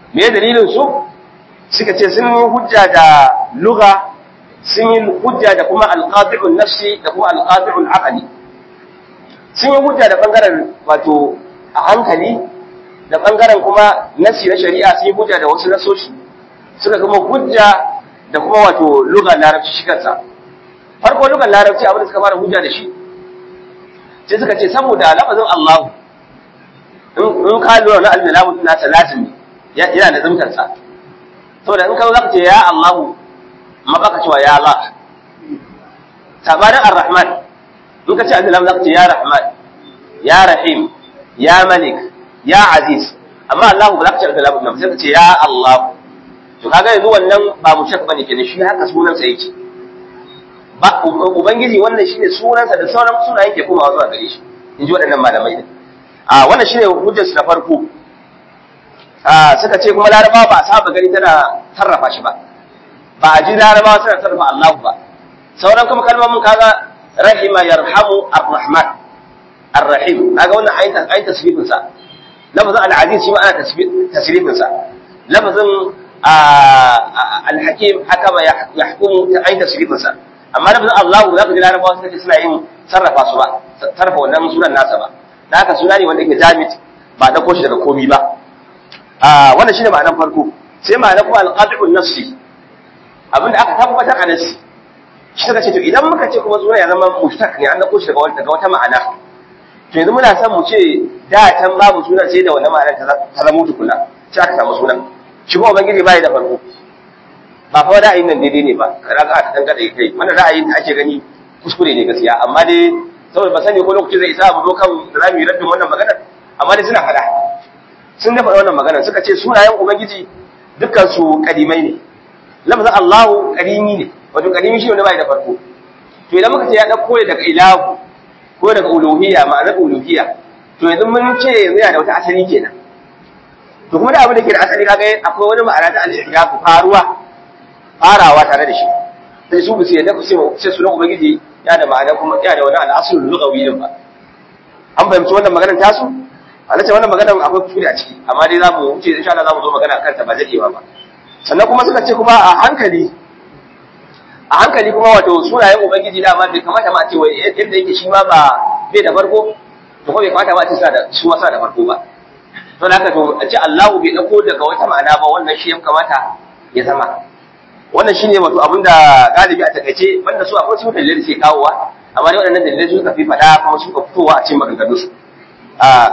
me dalilin su suka ce sun yi hujja da lugha sun yi hujja da kuma alqati'un nafsi da kuma alqati'un aqli sun yi hujja da bangaren wato a hankali da bangaren kuma nasi na shari'a sun yi hujja da wasu nasoshi suka kuma hujja da kuma wato lugar larabci shi kansa farko lugar larabci abin da suka fara hujja da shi sai suka ce saboda lafazin Allahu in ka lura na al-lamu na lazimi yana da zumtar sa saboda in ka zo zaka ce ya Allahu amma baka cewa ya Allah sabanin ar-rahman in ka ce al-lamu zaka ce ya rahman ya rahim ya malik ya aziz amma Allahu ba za ka ce al-lamu ba sai ka ce ya Allahu to kaga yanzu wannan ba mushak bane kenan shi haka sunansa yake ba ubangiji wannan shine sunansa da sauran sunayen ke komawa zuwa gare shi in ji waɗannan malamai din a wannan shine hujjar su na farko a suka ce kuma larabawa ba a saba gani tana sarrafa shi ba ba a ji larabawa suna sarrafa Allah ba sauran kuma kalmomin kaga rahima yarhamu arrahman arrahim kaga wannan ayin ayin tasrifin sa lafazin al-aziz shi ma ana tasrifin sa lafazin alhakim hakama ya hukumu ta ainihin tasirifinsa amma da Allah za ku ji larabawa suka ce suna yin sarrafa su ba sarrafa wannan sunan nasa ba da haka suna ne wanda yake jamit ba da koshi daga komi ba wannan shine ma'anar farko sai ma'anar kuma alqati'un nafsi abinda aka tabbatar a nafsi shi suka ce to idan muka ce kuma suna ya zama mushtaq ne an da koshi daga wata wata ma'ana to yanzu muna son mu ce da can babu sunan sai da wannan ma'anar ta zama tukuna sai aka samu sunan shi kuma ubangiji bai da farko ba fa ra'ayin nan daidai ne ba kaga aka dan kada kai wannan ra'ayin da ake gani kuskure ne gaskiya amma dai saboda ba sani ko lokaci zai isa mu zo kan zamu yi raddin wannan maganar amma dai suna fada sun dafa wannan maganar suka ce sunayen ubangiji dukkan su kadimai ne lafazin Allahu kadimi ne wato kadimi shi ne bai da farko to idan muka ce ya dauko ne daga ilahu ko daga uluhiyya ma'anar uluhiyya to yanzu mun ce yanzu yana da wata asali kenan to kuma da abin da ke da asali kaga akwai wani ma'ana ta al-ihdafu faruwa farawa tare da shi sai su bisu yadda sai sai sunan ubangiji ya da ma'ana kuma ya da wani al-aslul lughawi din ba an fahimci wannan maganar tasu ana ce wannan maganar akwai kuskure a ciki amma dai zamu wuce insha Allah zamu zo magana kan ta ba dadewa ba sannan kuma suka ce kuma a hankali a hankali kuma wato sunayen ubangiji da ma bai kamata ma a ce wai yadda yake shi ma ba bai da farko to kuma bai kamata ma a ce suna da su ma suna da farko ba to da haka to a ce Allahu bai dauko daga wata ma'ana ba wannan shi ya kamata ya zama wannan shine wato abinda galibi a takaice banda su akwai su dalilai da ke kawowa amma dai waɗannan dalilai su suka fi fada kuma suka fitowa a cikin maganganun su a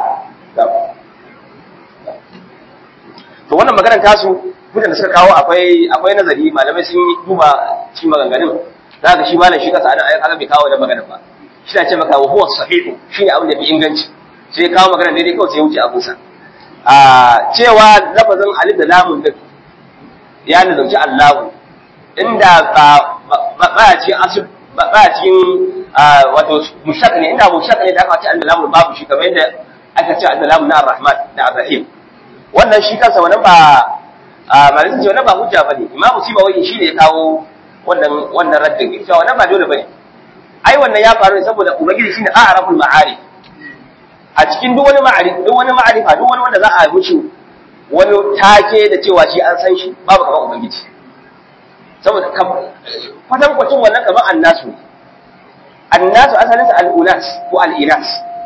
to wannan maganar tasu hujjar da suka kawo akwai akwai nazari malamai sun yi duba cikin maganganun za ka shi malam shi kasa ana ayyuka bai kawo da maganar ba shi na ce maka wa huwa sahihu shine abin da bi inganci sai ya kawo maganar daidai kawai sai ya wuce abinsa a cewa lafazin alif da lamun din ya nazarci Allahu inda ba ba a cikin asul ba a cikin wato mushak ne inda mushak ne da aka ce Allah lamun babu shi kamar yadda aka ce Allah lamun na Ar-Rahman da Ar-Rahim wannan shi kansa wannan ba malamin ce wannan ba hujja bane Imam Sibawai shi ne ya kawo wannan wannan raddin cewa wannan ba dole bane ai wannan ya faru ne saboda ubangiji shine a'raful ma'arif a cikin duk wani ma'arifa duk wani ma'arifa duk wani wanda za a mushi wani take da cewa shi an san shi babu kamar ubangiji saboda kwatan kwacin wannan kamar annasu annasu asalin sa al'unas ko al'inas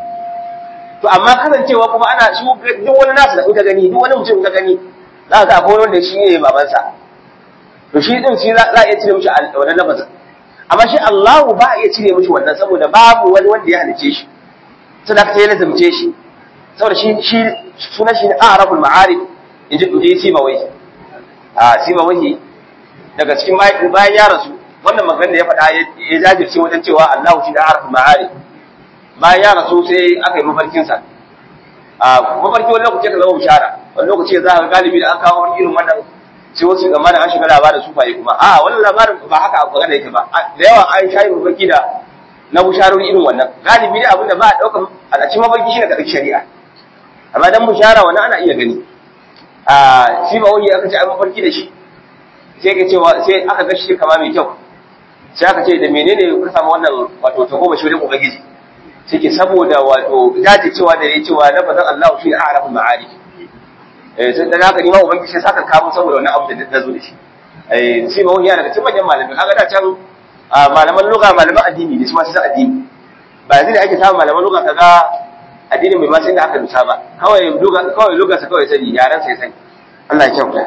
to amma kasancewa kuma ana shi duk wani nasu da kuka gani duk wani mutum ka gani za ka ga akwai wanda shi ne babansa to shi din shi za a iya cire mishi wannan lafazin amma shi Allahu ba a iya cire mishi wannan saboda babu wani wanda ya halice shi sai da ya lazumce shi saboda shi shi sunan shi a'rabul ma'arif inji inji Sibawai a Sibawai daga cikin bayan ya rasu wannan magana da ya faɗa ya jajirce wajen cewa Allahu shi da a'rabul ma'arif bayan ya rasu sai aka yi mafarkin sa a mafarki wani lokaci ka zama bishara wani lokaci za ka galibi da an kawo mafarki irin wannan sai wasu ga mana an shiga labarin sufaye kuma a wannan labarin ba haka abu magana yake ba da yawa an shayi mafarki da na bisharori irin wannan galibi ne abinda ba a ɗaukar al'aci mafarki shi ne kaɗai shari'a amma dan bishara wannan ana iya gani a shi ba wani aka ce an mafarki da shi sai ka cewa sai aka ga shi kama mai kyau sai aka ce da menene ka samu wannan wato ta goma shi wajen ubangiji sai ke saboda wato dace cewa da ya cewa lafazin Allah shi ne a'raful ma'arif eh sai dan haka ni ma ubangiji sai saka kawo saboda wannan abu da na zo da shi eh sai ma wani yana daga cikin manyan malamai kaga da can malaman lugha malaman addini ne su ma sai addini ba yanzu da ake samun malaman lugha kaga addinin bai ma sai da aka dusa ba kawai lugha kawai lugha sa kawai sani yaran sai sani Allah ya kyauta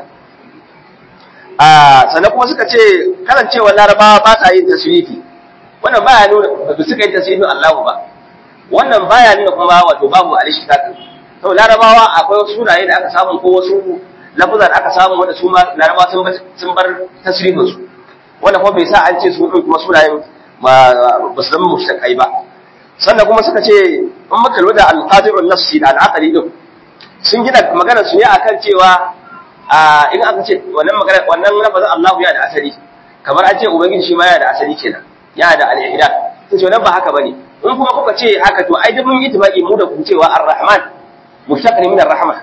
a sannan kuma suka ce karancewa larabawa ba sa yin tasrifi wannan baya nuna ba suka yi tasrifin Allahu ba wannan baya nuna kuma wato babu alishtiqaq to larabawa akwai wasu sunaye da aka samu ko wasu lafazan aka samu wanda su ma larabawa sun sun bar tasrifin su wannan kuma bai sa an ce su din kuma sunayen ba su zama mushtaqai ba sannan kuma suka ce in muka lura da al-qadirun nafsi da al-aqli din sun gina magana su ne akan cewa a in aka ce wannan magana wannan lafazin Allahu ya da asali kamar an ce ubangiji shi ma ya da asali kenan ya da al-ihda to ce wannan ba haka bane in kuma kuka ce haka to ai duk mun yi tibaki mu da ku cewa ar-rahman mushtaq ne min ar-rahma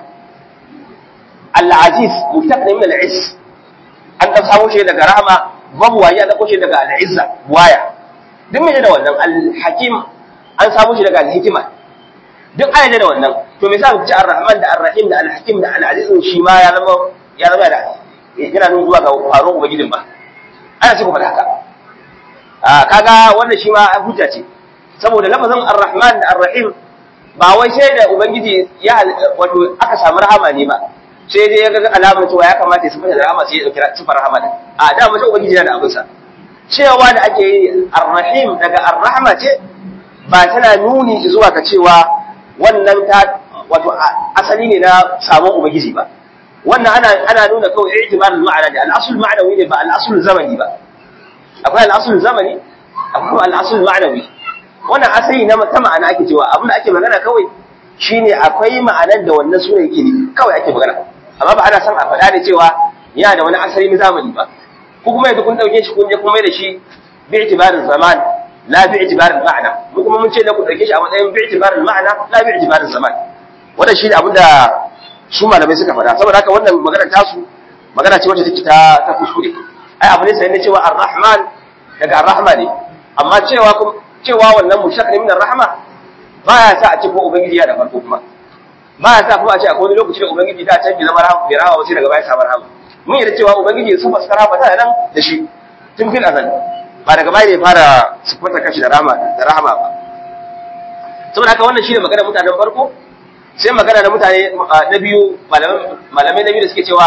al-aziz mushtaq ne min al-izz an da samu shi daga rahma babu waye an dauko shi daga al-izza waya duk mai da wannan al-hakim an samu shi daga al-hikma duk ayyana da wannan to me yasa ku ci ar-rahman da ar-rahim da al-hakim da al-aziz shi ma ya zama ya zama da yana nuna zuwa ga faruwar ubangijin ba ana ce ku faɗa haka a kaga wannan shi ma hujja ce saboda lafazin ar-rahman da ar-rahim ba wai sai da ubangiji ya wato aka samu rahama ne ba sai dai ya ga alamar cewa ya kamata ya sifata da rahama sai ya dauki sifar rahama din a da mace ubangiji yana da abinsa cewa da ake yi ar-rahim daga ar-rahma ce ba tana nuni zuwa ga cewa wannan ta wato asali ne na samun ubangiji ba wannan ana ana nuna kawai i'tibar al-ma'ana da al-asl ma'nawi ne ba al-asl zamani ba akwai al-asl zamani akwai al-asl ma'nawi wannan asali na ta ma'ana ake cewa abin da ake magana kawai shine akwai ma'anar da wannan suna yake ne kawai ake magana amma ba ana son a faɗa da cewa yana da wani asali na zamani ba ko kuma yanzu kun dauke shi kun je kun mai da shi bi i'tibarin zaman la bi i'tibarin ma'ana mu kuma mun ce da ku dauke shi a matsayin bi i'tibarin ma'ana la bi i'tibarin zaman wannan shi ne abin da su malamai suka faɗa saboda haka wannan magana tasu magana ce wacce take ta ta kuskure ai abu ne sai ne cewa ar-rahman daga ar-rahma ne amma cewa cewa wannan mushak ne min ar-rahma baya sa a ce ko ubangiji ya da farko kuma baya sa kuma a ce akwai wani lokaci da ubangiji da can bi zama rahama bi rahama sai daga baya samu rahama mun yarda cewa ubangiji su faskara rahama ta nan da shi tun fil azal ba daga baya ne fara sifata kashi da rahama da rahama ba saboda haka wannan shine magana mutanen farko sai magana na mutane na biyu malamai na biyu da suke cewa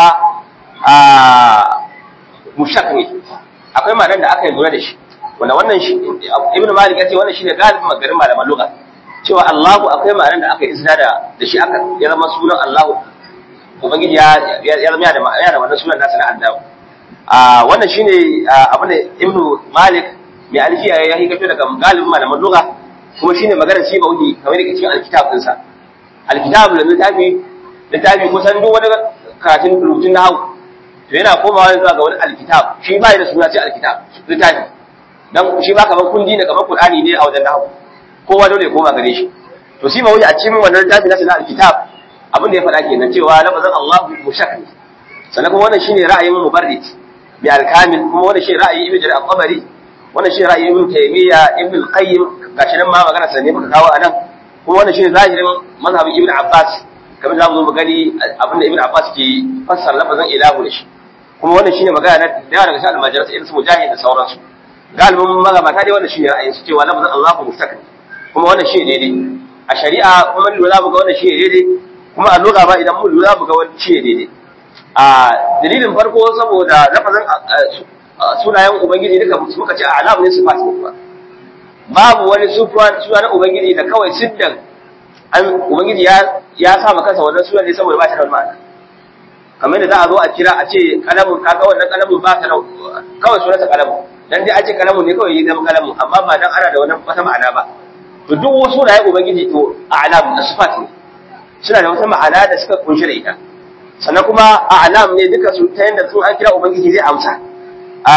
a mushak ne akwai malam da aka yi lura da shi wanda wannan shi ibnu malik ya ce wannan shine galibin magarin malaman lugha cewa Allahu akwai malam da aka yi izina da da shi aka ya zama sunan Allahu ubangiji ya ya zama da ya da wannan sunan nasa na Allah a wannan shine abin da ibnu malik mai alfiya ya yi kato daga galibin malaman lugha kuma shine maganar shi ba wudi kamar yake cikin alkitab ɗinsa alkitab da littafi littafi kusan duk wani karatun rubutun na hau to yana komawa zuwa ga wani alkitab shi ba da suna ce alkitab littafi dan shi ba kamar kundi ne kamar qur'ani ne a wajen nahu kowa dole ya koma gare shi to shi ba wani a cikin wannan littafi na sunan alkitab abin da ya faɗa kenan cewa lafazin Allahu mushak ne sannan kuma wannan shine ra'ayin mubarrid bi alkamil kuma wannan shine ra'ayin ibnu jarir al-qabari wannan shine ra'ayin ibnu taymiya ibnu al-qayyim gashi nan ma magana sanne muka kawo anan kuma wannan shine zahirin mazhabin ibnu abbas kamar za mu zo mu gani abin da ibnu abbas ke fassara lafazin ilahu da shi kuma wannan shine magana na da daga cikin almajiransa irin su mujahid da sauransu galibin magabata dai wannan shine ra'ayin su cewa lafazin Allahu mustaqim kuma wannan shine daidai a shari'a kuma lura mu ga wannan shine daidai kuma a lura ba idan mun lura mu ga wannan shine daidai a dalilin farko saboda lafazin sunayen ubangiji duka muka ce alam ne sifat ne ba babu wani suna na ubangiji da kawai siddan an ubangiji ya ya sa maka kansa wannan sunan ne saboda ba ta da ma'ana kamar da za a zo a kira a ce kalamun kaga wannan kalamun ba ta da kawai sunansa kalamun dan dai a ce kalamun ne kawai yi zama kalamun amma ba dan ana da wani wata ma'ana ba to duk wasu da ya ubangiji to a'lam da sifat ne suna da wata ma'ana da suka kunshi da ita sannan kuma a'lam ne duka su ta yanda sun an kira ubangiji zai amsa a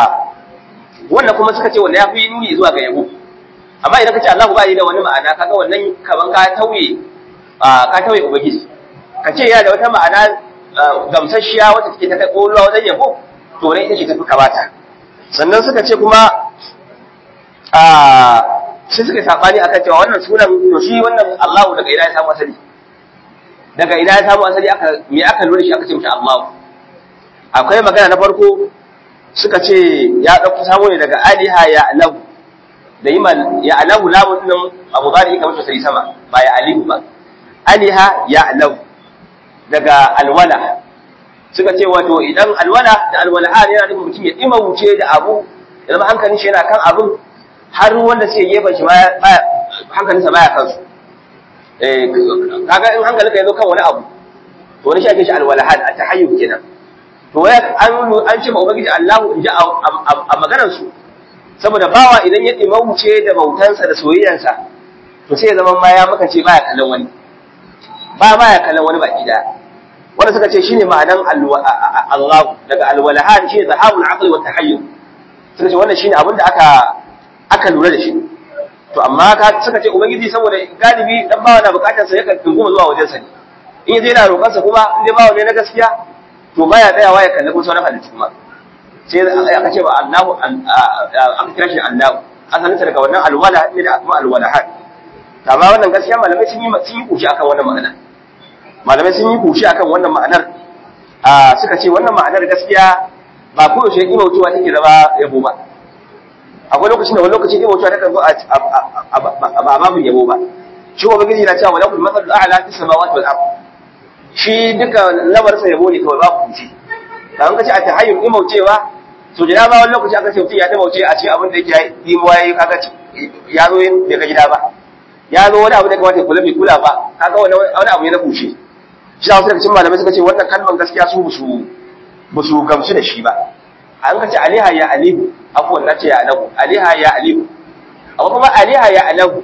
wannan kuma suka ce wanda ya fi nuni zuwa ga yabo amma idan ka ce Allah ba yi da wani ma'ana kaga wannan kaman ka tauye ka tauye ubangiji ka ce yana da wata ma'ana gamsasshiya wata take ta kai ƙololuwa wajen yabo to ne ita ce tafi kamata sannan suka ce kuma a sai suka sabani akan cewa wannan sunan to shi wannan Allahu daga ina ya samu asali daga ina ya samu asali aka me aka lura shi aka ce mata Allah akwai magana na farko suka ce ya dauko samo ne daga aliha ya alahu da iman ya alahu lamun nan abu zari kamar sai sama ba ya alihu ba aliha ya alahu daga alwala suka ce wato idan alwala da alwalaha yana nufin mutum ya dima wuce da abu ya zama hankalin shi yana kan abin har wanda suke gefen shi hankalinsa baya kansu eh kaga in hankalinka ya zo kan wani abu to wani shi ake shi alwalaha a tahayyub kenan to wai an an ce ma ubangiji Allahu in ji a maganar su saboda bawa idan ya dima wuce da bautansa da soyayyansa to sai ya zama ma ya maka ce baya kallon wani ba ma ya kallon wani baki daya wanda suka ce shine ma'anan Allah daga alwalahan shine zahabul aqli wa tahayyul suka ce wannan shine abin da aka aka lura da shi to amma ka suka ce ubangiji saboda galibi dan bawa na bukatar sa yakan tunguma zuwa wajen sa ne in yaje yana roƙar sa kuma in dai bawa ne na gaskiya to baya tsayawa ya kalli kuma sauran halittu kuma sai aka ce ba Allahu aka kira shi Allahu asalin sa daga wannan alwala ne da kuma alwalahan amma wannan gaskiya malamai sun yi sun yi kushi akan wannan magana malamai sun yi kushi akan wannan ma'anar a suka ce wannan ma'anar gaskiya ba ko yaushe imautuwa take zama yabo ba akwai lokacin da wani lokaci imautuwa take zo a ba babu yabo ba shi wa bagiji na cewa walakul masal a'la fi samawati wal ard shi duka lamarsa yabo ne kawai babu kushi kan ka ce a tahayyul imaucewa so da ba wani lokaci aka ce mutum ya imauce a ce abin da yake yi mu yayi kaga ya zo bai ga gida ba ya zo wani abu da kamata ya kula bai kula ba kaga wani abu ne na kushe shi da wasu daga cikin malamai suka ce wannan kalman gaskiya su busu busu gamsu da shi ba an ka ce aliha ya alihu abuwan na ce ya alahu aliha ya alihu amma kuma aliha ya alahu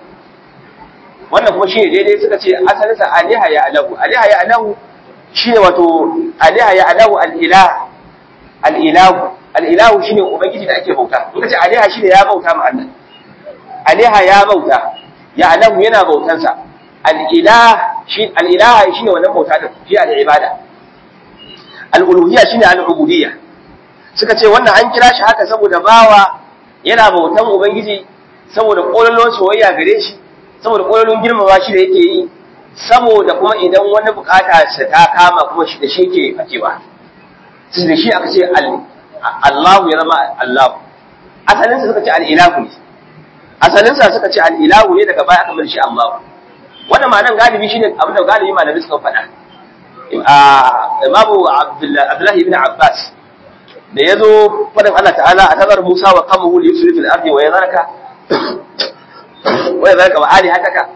wannan kuma shi ne daidai suka ce asalinsa aliha ya alahu aliha ya alahu shi ne wato aliha ya alahu al'ilah al'ilahu al'ilahu shi ne ubangiji da ake bauta in ka ce aliha shi ne ya bauta ma Allah aliha ya bauta ya alahu yana bautansa al'ilah shi al'ilaha shi ne wannan bauta da shi al'ibada al'uluhiyya shi ne al'ubudiyya suka ce wannan an kira shi haka saboda bawa yana bautan ubangiji saboda ƙololon soyayya gare shi saboda ƙololon girmama shi da yake yi saboda kuma idan wani bukata sa ta kama kuma shi da shi ke fakewa su da shi aka ce Allahu ya zama Allahu asalinsa suka ce al'ilahu ne asalinsa suka ce al'ilahu ne daga baya aka mai shi Allahu wannan ma'anar galibi shine abin da galibi malamai suka faɗa imamu abdullahi ibn abbas da ya zo faɗin Allah ta'ala a tazar musa wa kama wuli yusuf fil ardi wa yazarka wa yazarka wa ali hataka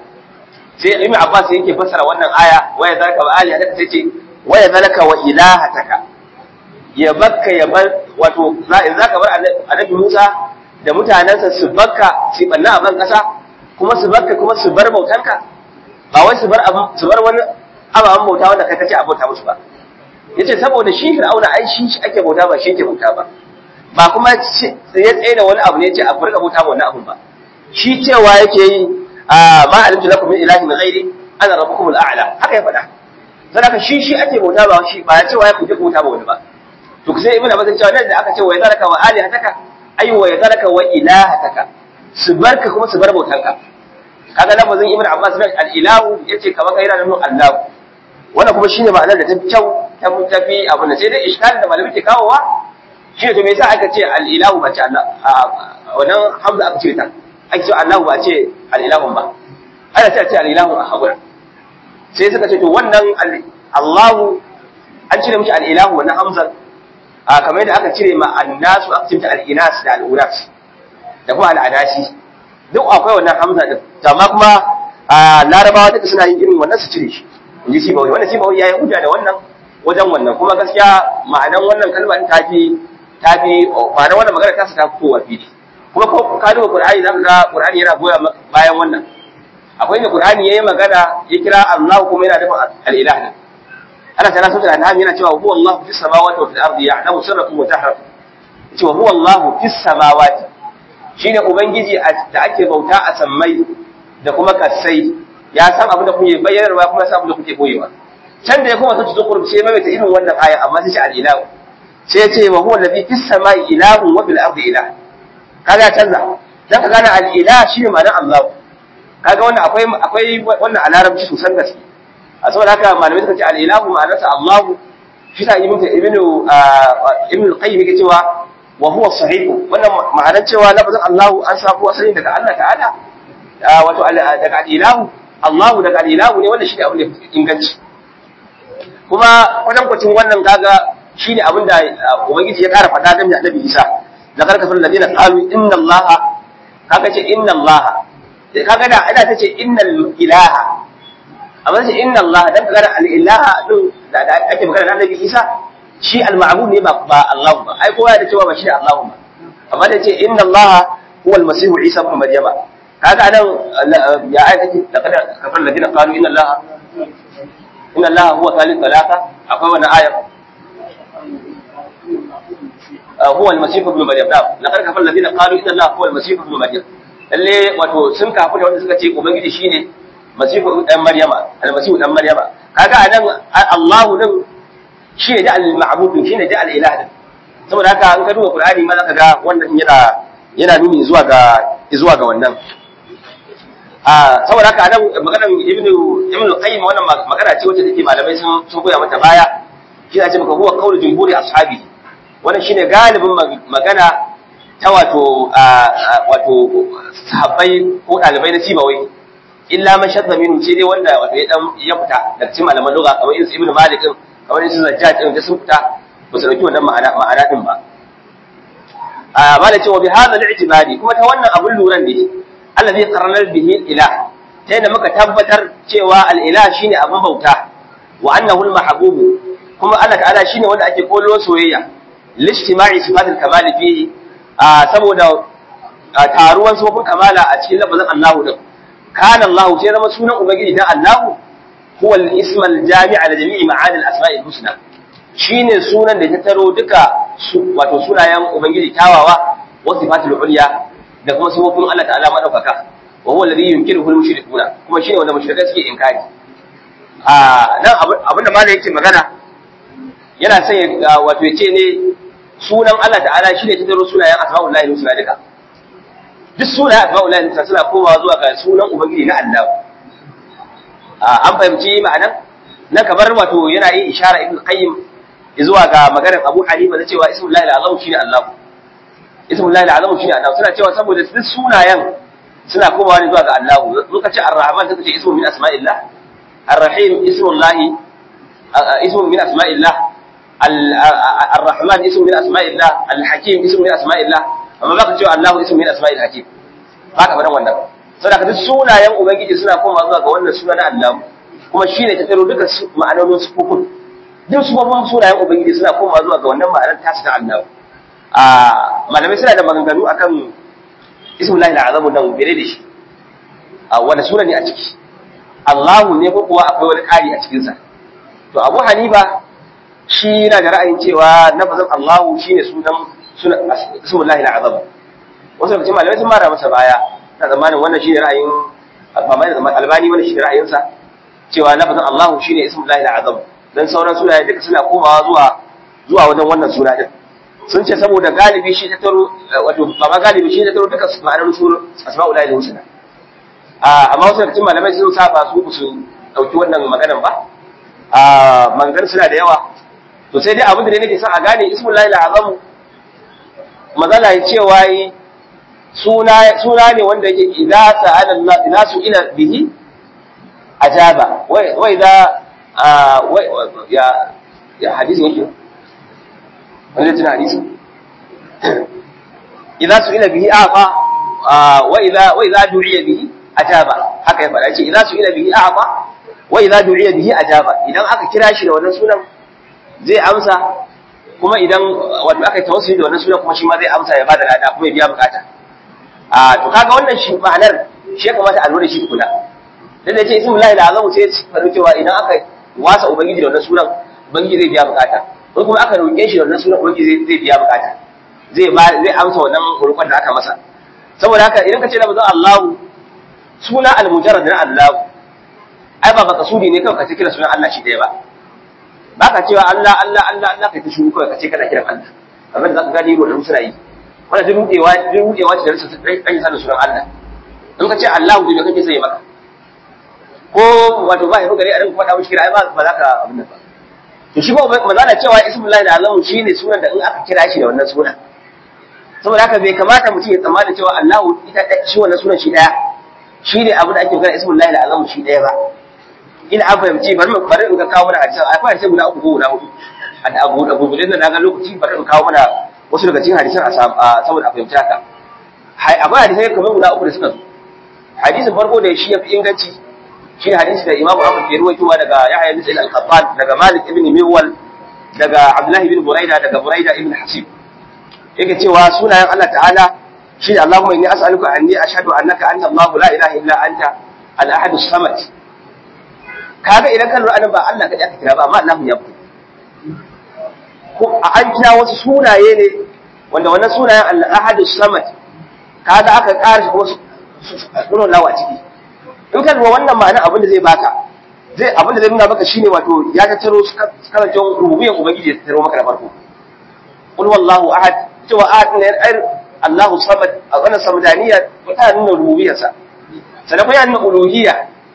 sai ibn abbas yake fassara wannan aya wa yazarka wa ali hataka sai ce wa yazarka wa ilahataka ya bakka ya bar wato in zaka bar annabi musa da mutanensa su bakka su banna a ban kasa kuma su bakka kuma su bar bautanka ba wai su bar su bar wani ababen bauta wanda kai kace a bauta musu ba yace saboda shi fir'auna ai shi shi ake bauta ba shi yake bauta ba ba kuma ya tsaye da wani abu ne yace a furka bauta ba wannan abun ba shi cewa yake yi ma alimtu lakum min ilahin ghairi ana rabbukum al'ala haka ya faɗa dan haka shi shi ake bauta ba shi ba ya cewa ya kuje bauta ba wani ba to sai ibnu abbas cewa nan da aka ce wa yazaraka wa alihataka ay wa yazaraka wa ilahataka su barka kuma su bar bautanka kaga lafazin ibnu abbas nan al-ilahu yace kamar kai yana nuna allah wannan kuma shine ma'anar da ta fi kyau ta fi tafi abu ne sai dai iskalin da malami ke kawowa shi ne to me yasa aka ce al-ilahu ba ce Allah wannan hamza aka ce ta ake ce Allahu ba ce al-ilahu ba ana ce ce al-ilahu a haƙura sai suka ce to wannan Allahu an cire miki al-ilahu wannan hamzar a kamar yadda aka cire ma annasu aka cire al-inas da al-uras da kuma al-adasi duk akwai wannan hamza din amma kuma larabawa duka suna yin irin wannan su cire shi in ji sibawi wannan sibawi ya yi hujja da wannan wajen wannan kuma gaskiya ma'anan wannan kalma ta fi ta fi ma'anan wannan magana ta su ta fitowa fili kuma ko ka duba qur'ani zaka ga qur'ani yana goya bayan wannan akwai inda qur'ani yayi magana ya kira Allah kuma yana dafa al-ilah ne Allah ta'ala sauta an'am yana cewa huwa Allah fis samawati wa fil ardi ya'lamu sirrakum wa tahrakum cewa huwa Allah fis samawati shine ubangiji da ake bauta a sammai da kuma kasai ya san abin da kuke bayyarwa kuma san abin da kuke boyewa can da ya kuma tace zukur sai mai ta irin wannan aya amma sai ce al-ilahu sai ya ce wa huwa alladhi fis samai ilahun wa bil ardi ilah kaga ya canza dan ka gane al-ilah shine ma'anar Allah kaga wannan akwai akwai wannan a larabci sosan gaske a saboda haka malamai suka ce al-ilahu ma'anarsa Allah shi sa ibnu ibnu ibnu al-qayyim yake cewa wa huwa sahih wannan ma'anar cewa lafazin Allah an samu asali daga Allah ta'ala wato daga al-ilahu Allah daga al-ilahu ne wannan shi ne abin da inganci kuma kwatankwacin wannan kaga shi ne abin da ubangiji ya kara faɗa game da annabi Isa da karkafin ladina qalu inna Allah kaga ce inna Allah kaga da ina tace innal ilaha amma ce inna Allah dan kaga al ilaha din da ake magana da annabi Isa shi al ma'bud ne ba ba Allah ba ai kowa da cewa ba shi da Allah ba amma da ce inna Allah huwa al masih Isa ibn Maryama kaga anan ya ai take da kada kafin ladina qalu inna Allah inna Allah huwa thalith talaka akwai wannan ayat هو المسيح ابن مريم نعم لقد كفر الذين قالوا ان الله هو المسيح ابن مريم lalle wato sun kafu da wanda suka ce ubangiji shine masihu dan maryama almasihu dan maryama kaga anan Allahu din shine da al-ma'bud shine da al-ilah din saboda haka an ka duba Qur'ani ma zaka ga wannan yana yana nuni zuwa ga zuwa ga wannan a saboda haka anan maganar ibnu ibnu qayyim wannan magana ce wacce take malamai sun sun koya mata baya shi ne ce maka huwa qawlu jumhuri ashabi wannan shine galibin magana ta wato wato sahabbai ko dalibai na sibawai illa man shadda minhu sai dai wanda wato ya dan ya fita daga cikin malaman lugha kamar irin ibnu malik kamar irin zajjaj din da sun fita ba su dauki wannan ma'ana ma'ana din ba a bala cewa bi hadha al-i'tibari kuma ta wannan abun luran ne allazi qarrana bihi ilah ta yadda muka tabbatar cewa al-ilah shine abun bauta wa annahu al-mahbub kuma Allah ta'ala shine wanda ake kolo soyayya lishtima'i sifatul kamal fihi saboda taruwan sifofin kamala a cikin lafazin Allah din kana Allah sai zama sunan ubangiji dan Allah huwa al-ism al-jami' ala jami'i ma'ani al-asma'i al-husna shine sunan da ta taro duka wato sunayen ubangiji tawawa wa sifatul ulya da kuma sifofin Allah ta'ala madaukaka wa huwa alladhi yunkiruhu al-mushrikuna kuma shine wanda mushrikai suke inkari a nan abin da malai yake magana yana son wato ya ce ne sunan Allah ta'ala shi ne tattaro sunayen asma'ullahi husna duka duk sunayen asma'ullahi husna suna komawa zuwa ga sunan ubangiji na Allah an fahimci ma'anan na kamar wato yana yin ishara ibn qayyim zuwa ga maganar Abu Hanifa na cewa ismullahi al-azam shine Allah ismullahi al-azam shine Allah suna cewa saboda duk sunayen suna komawa ne zuwa ga Allah suka ce ar-rahman suka ce ismu min asma'illah ar-rahim ismullahi ismu min asma'illah الرحمن اسم من اسماء الله الحكيم اسم من اسماء الله amma baka cewa Allah ismu min asma'il hakim haka fadan wannan saboda duk sunayen ubangiji suna koma zuwa ga wannan suna na Allah kuma shine ta taro duka ma'anonin sufufin duk sufufin sunayen ubangiji suna koma zuwa ga wannan ma'anar tasu ta Allah a malamai suna da maganganu akan ismullahi al'azamu nan bere da shi a wanda suna ne a ciki Allahu ne ko kuwa akwai wani ƙari a cikinsa to Abu Hanifa shi yana da ra'ayin cewa nafazin Allahu shine sunan sunan ismullahi al'azam wasu daga cikin malamai sun mara masa baya na zamanin wannan shine ra'ayin albani wannan shine ra'ayinsa cewa nafazin Allahu shine ismullahi al'azam dan sauran sunaye duka suna komawa zuwa zuwa wajen wannan suna din sun ce saboda galibi shi ta taro wato ba ma galibi shi ta taro duka ma'anar sunan asma'ullahi al-husna amma wasu daga cikin malamai sun saba su su dauki wannan maganan ba a mangan suna da yawa to sai dai abin da nake son a gane ismullahi al-azam mazala ya cewa yi suna suna ne wanda yake idza sa'ala Allah idza su'ila bihi ajaba wa idza ya ya hadisi yake wanda tana hadisi idza su'ila bihi afa wa idza wa idza du'iya bihi ajaba haka ya fara yace idza su'ila bihi afa wa idza du'iya bihi ajaba idan aka kira shi da wannan sunan zai amsa kuma idan wato aka yi tawassuli da wannan sunan kuma shi ma zai amsa ya bada lada kuma ya biya bukata a to kaga wannan shi ma'anar shi ya kamata a lura shi kula dan da ce ismullahi al'azam sai ya faru cewa idan aka wasa ubangiji da wannan sunan ubangiji zai biya bukata ko kuma aka roƙe shi da wannan sunan ubangiji zai biya bukata zai ba zai amsa wannan roƙon da aka masa saboda haka idan ka ce lafazin Allahu suna al-mujarrad na Allahu ai ba baka sudi ne kawai ka ce kira sunan Allah shi ɗaya ba ba ka cewa Allah Allah Allah Allah kai ta shuru kawai ka ce kana kiran Allah abin da zaka gani wa suna yi wannan duk rudewa duk rudewa ce da rasa dan sanin sunan Allah in ka ce Allah da kake sai maka ko wato ba ya gari a rinka faɗa mishi kira ai ba za ka abin nan ba to shi ba mazala cewa ismullahi da azamu shine sunan da in aka kira shi da wannan sunan saboda haka bai kamata mutum ya tsammana cewa Allahu ita shi wannan sunan shi daya shi ne abu da ake kira ismullahi da azamu shi daya ba ina an fahimci bari mu bari in ga kawo mana hadisan akwai hadisan guda uku ko guda hudu a abu da gudu da na ga lokaci bari in kawo mana wasu daga cikin hadisan a saboda a fahimci haka akwai hadisai kamar guda uku da suka zo hadisin farko da shi ya fi inganci shi ne hadisi da Imam Ahmad ke ruwaitowa daga Yahya bin Sa'id al-Qattan daga Malik ibn Miwal daga Abdullah ibn Buraida daga Buraida ibn Hasib yake cewa sunayen Allah ta'ala shi ne Allahumma inni as'aluka anni ashhadu annaka anta Allah la ilaha illa anta al-ahad as-samad kaga idan kan lura ba Allah kaɗai aka kira ba amma Allah ya fito ko an kira wasu sunaye ne wanda wannan sunayen al-ahad as-samad kaga aka ƙara shi wasu sunan lawa ciki in ka lura wannan ma'ana abin da zai baka zai abin da zai nuna maka shine wato ya tattaro karantar rububiyan ubangiji ya tattaro maka da farko qul wallahu ahad cewa ahad ne ai Allahu samad a wannan samadaniya ta nuna rububiyarsa sannan kuma ya nuna uluhiyya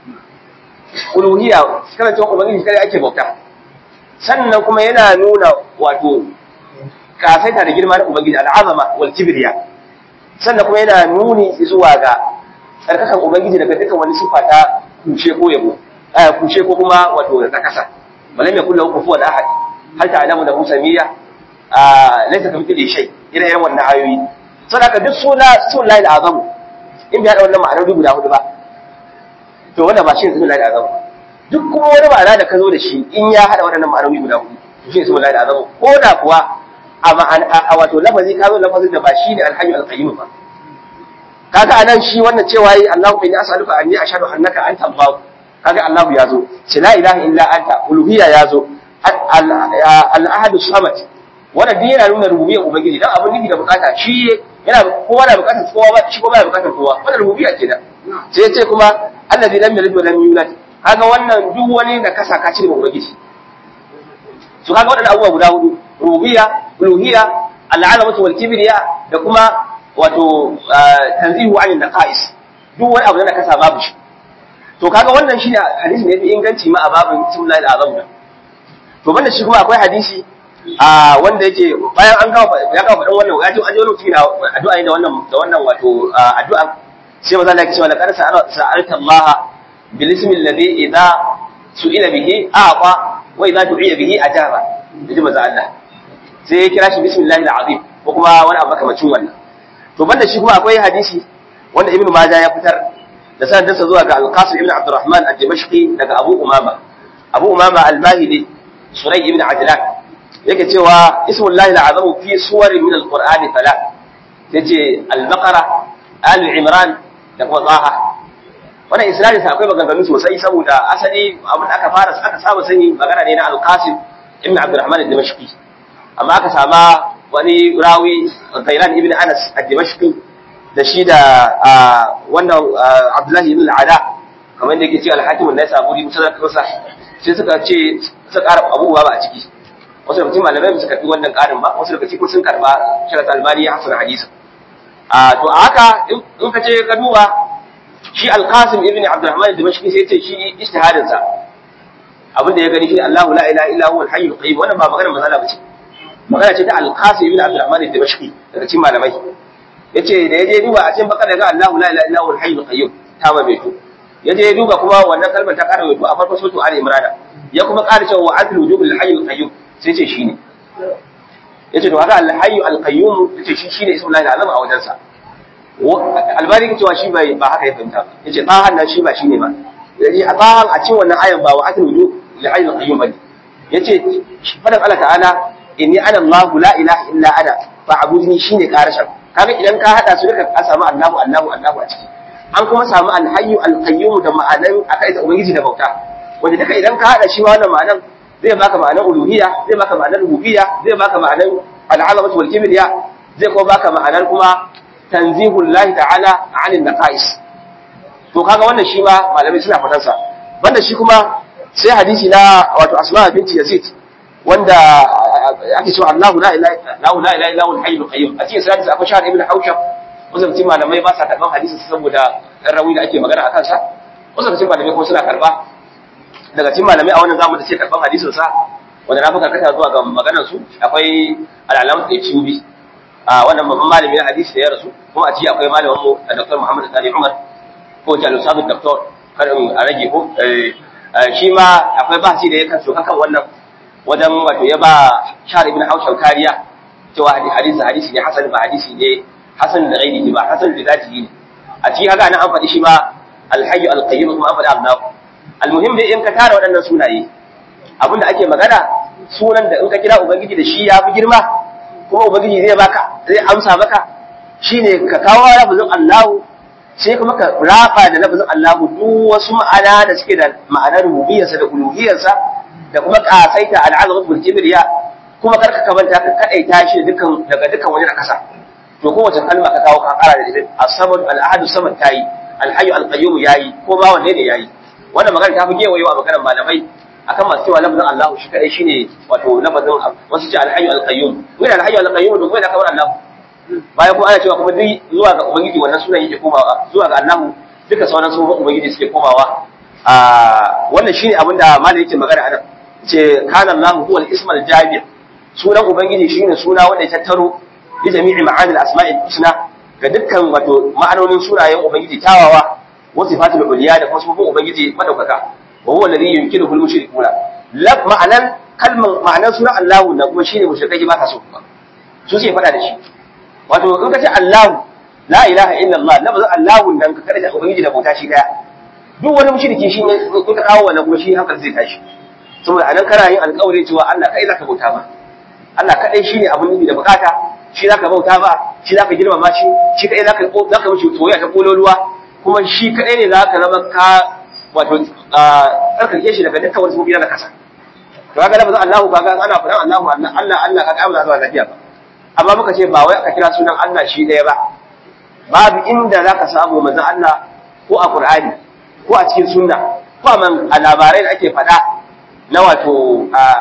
uluhiyya karantar ubangiji kare ake bauta sannan kuma yana nuna wato kafaita da girma na ubangiji al'azama wal kibriya sannan kuma yana nuni zuwa ga tsarkakan ubangiji daga dukkan wani sifa ta kushe ko yabo aya kushe ko kuma wato na kasa balam yakul lahu kufuwan ahad hal ta'lamu lahu samiyya a laysa kamithlihi shay ire iren wannan ayoyi saboda duk suna sunan lahi azamu in bai hada wannan ma'anar guda hudu ba to wanda ba shi sunan lahi azamu duk kuma wani ma'ana da ka zo da shi in ya hada waɗannan ma'anoni guda hudu shi sunan lahi azamu ko da kuwa a wato lafazi ka zo lafazin da ba shi ne alhayyu alqayyum ba kaga anan shi wannan cewa yi Allahu inni as'aluka anni ashhadu annaka anta Allah kaga Allahu ya zo ce la ilaha illa anta uluhiyya ya zo al-ahadu samad wanda din yana nuna rububiyyar ubangiji dan abin nufi da bukata shi yana kowa da bukatar kowa ba shi kuma ba bukatar kowa wannan rububiyya kenan sai ya ce kuma allazi lam yalid wa lam yulad kaga wannan duk wani da kasa ka cire ubangiji su kaga waɗannan abubuwa guda hudu rububiyya uluhiyya al-alamatu wal kibriya da kuma wato tanzihu anil naqais duk wani abu da kasa babu shi to kaga wannan shine hadisi ne fi inganci ma a babin sunnah al-azam da to banda shi kuma akwai hadisi a wanda yake bayan an gawa ya gawa faɗin wannan ya ji an ji wani mutum na addu'a ne da wannan da wannan wato addu'a sai maza Allah ya ce wa laqad sa'alta Allah bil ismi alladhi idha su'ila bihi a'ta wa idha du'iya bihi ajaba yaji maza Allah sai ya kira shi bismillahil azim ko kuma wani abu makamacin wannan to banda shi kuma akwai hadisi wanda ibnu majah ya fitar da sanadinsa zuwa ga al-qasim ibn abdurrahman ad-dimashqi daga abu umama abu umama al-bahili suray ibn ajlan yake cewa ismullahi al-azamu fi suwarin min al-qur'an fala yace al-baqara al-imran da kuma taha wannan isnadin sa akwai maganganu sosai saboda asali abin da aka fara aka saba sani magana ne na al-qasim ibn abdurrahman ad-dimashqi amma aka sama wani rawi Zairan ibn Anas ad-Dimashqi da shi da wannan Abdullahi ibn al-Ada kamar da yake ce al-Hakim an-Naisaburi musallar kasa sai suka ce suka ƙara abubuwa ba a ciki wasu da mutum malamai ba su karɓi wannan ƙarin ba wasu daga cikin sun karɓa shirat albani ya hasana hadisi a to a haka in ka ce ka duba shi al-Qasim ibn Abdurrahman ad-Dimashqi sai ce shi ijtihadin sa abin da ya gani shi Allahu la ilaha illa huwa al-hayyul qayyum wannan ba maganar mazala bace magana ce ta al-Qasim ibn Abdurrahman ad-Dimashqi daga cikin malamai yace da yaje duba a cikin bakar ga Allahu la ilaha illa huwa al-hayyul qayyum ta ba bai to yaje duba kuma wannan kalmar ta kara wato a farkon sura Ali Imran ya kuma ƙara cewa wa'atul wujubul hayyul qayyum sai ce shine yace to haka al-hayyu al-qayyum yace shi shine ismul lahi azam a wajen sa albani ke cewa shi bai ba haka ya fahimta ba yace tsahan nan shi ba shine ba yace a tsahan a cikin wannan ayan ba wa'atul wujubul hayyul qayyum bane yace fadan Allah ta'ala inni ana Allah la ilaha illa ana fa'budni shine karashin kaga idan ka hada su duka ka samu Allahu Allahu Allahu a ciki an kuma samu al-hayyu al-qayyum da ma'anan akai da ubangiji da bauta wanda duka idan ka hada shi wannan ma'anan zai baka ma'anan uluhiyya zai baka ma'anan rububiyya zai baka ma'anan al-azamatu wal kibriya zai kuma baka ma'anan kuma tanzihul lahi ta'ala 'anil naqais to kaga wannan shi ma malamai suna fatansa banda shi kuma sai hadisi na wato asma binti yazid wanda ake cewa Allahu la ilaha la ilaha illa huwal hayyul qayyum a cikin sunan akwai shahar ibn haushab wasu mutum malamai ba sa karban hadisi saboda dan rawi da ake magana akan sa wasu daga cikin malamai kuma suna karba daga cikin malamai a wannan zamu da ce karban hadisin sa wanda na fi karkata zuwa ga maganar su akwai al'alamu da cibi a wannan babban malami na hadisi da ya rasu kuma a ciki akwai malamin mu Dr. Muhammad Sani Umar ko Jalo Sabu Dr. kar a rage ko shi ma akwai bahasi da ya kan soka kan wannan wajen wato ya ba Shar ibn Haushab kariya cewa hadisi hadisi ne hasan ba hadisi ne hasan da ghairihi ba hasan da zatihi ne a cikin haka nan an faɗi shi ma alhayyu alqayyum kuma an faɗi annahu almuhim dai in ka tara waɗannan sunaye abinda ake magana sunan da in ka kira ubangiji da shi ya fi girma kuma ubangiji zai baka zai amsa maka shine ka kawo lafazin Allahu sai kuma ka rafa da lafazin Allahu duk wasu ma'ana da suke da ma'anar rububiyarsa da uluhiyarsa da kuma kasaita al'azamatu bil kibriya kuma karka kamanta ka kadaita shi dukkan daga dukkan wani nakasa to kowace kalma ka kawo ka kara da ita as-samad al-ahad samad tayi al-hayy al-qayyum yayi ko ba wanne ne yayi wannan magana ta fi gewayewa maganar malamai akan masu cewa lafazin Allah shi kadai shine wato lafazin wasu ce al-hayy al-qayyum wai al-hayy al-qayyum da kuma da kamar Allah bayan kuma ana cewa kuma duk zuwa ga ubangiji wannan sunan yake komawa zuwa ga Allah duka sauran sunan ubangiji suke komawa a wannan shine abin da malam yake magana anan ce kana Allah huwa al-ism al-jami' sunan ubangiji shine suna wanda ya tattaro bi jami'i ma'ani al-asma'i husna ga dukkan wato ma'anonin sunayen ubangiji tawawa wa sifatul uliya da kuma sifofin ubangiji madaukaka wa huwa alladhi yunkiru al-mushrikuna lab ma'anan kalman ma'anan sunan Allah na kuma shine mushrikai ba ka so su sai fada da shi wato in ka ce Allah la ilaha illallah lafazin Allah dan ka kada ubangiji da bauta shi daya duk wani mushriki shi in ka kawo wannan kuma shi hankali zai tashi saboda anan kana yin alƙawari cewa Allah kai zaka bauta ba Allah kadai shine abun nufi da bukata shi zaka bauta ba shi zaka girmama shi shi kadai zaka zaka mishi soyayya ta kololuwa kuma shi kadai ne zaka zama ka wato tsarkake shi daga dukkan wasu mubiya na kasa to kaga lafazin Allah kaga ana faɗan Allah Allah Allah Allah kaga ba za zuwa lafiya ba amma muka ce ba wai aka kira sunan Allah shi ɗaya ba babu inda za ka samu manzon Allah ko a Qur'ani ko a cikin sunna ko a labarai da ake faɗa na wato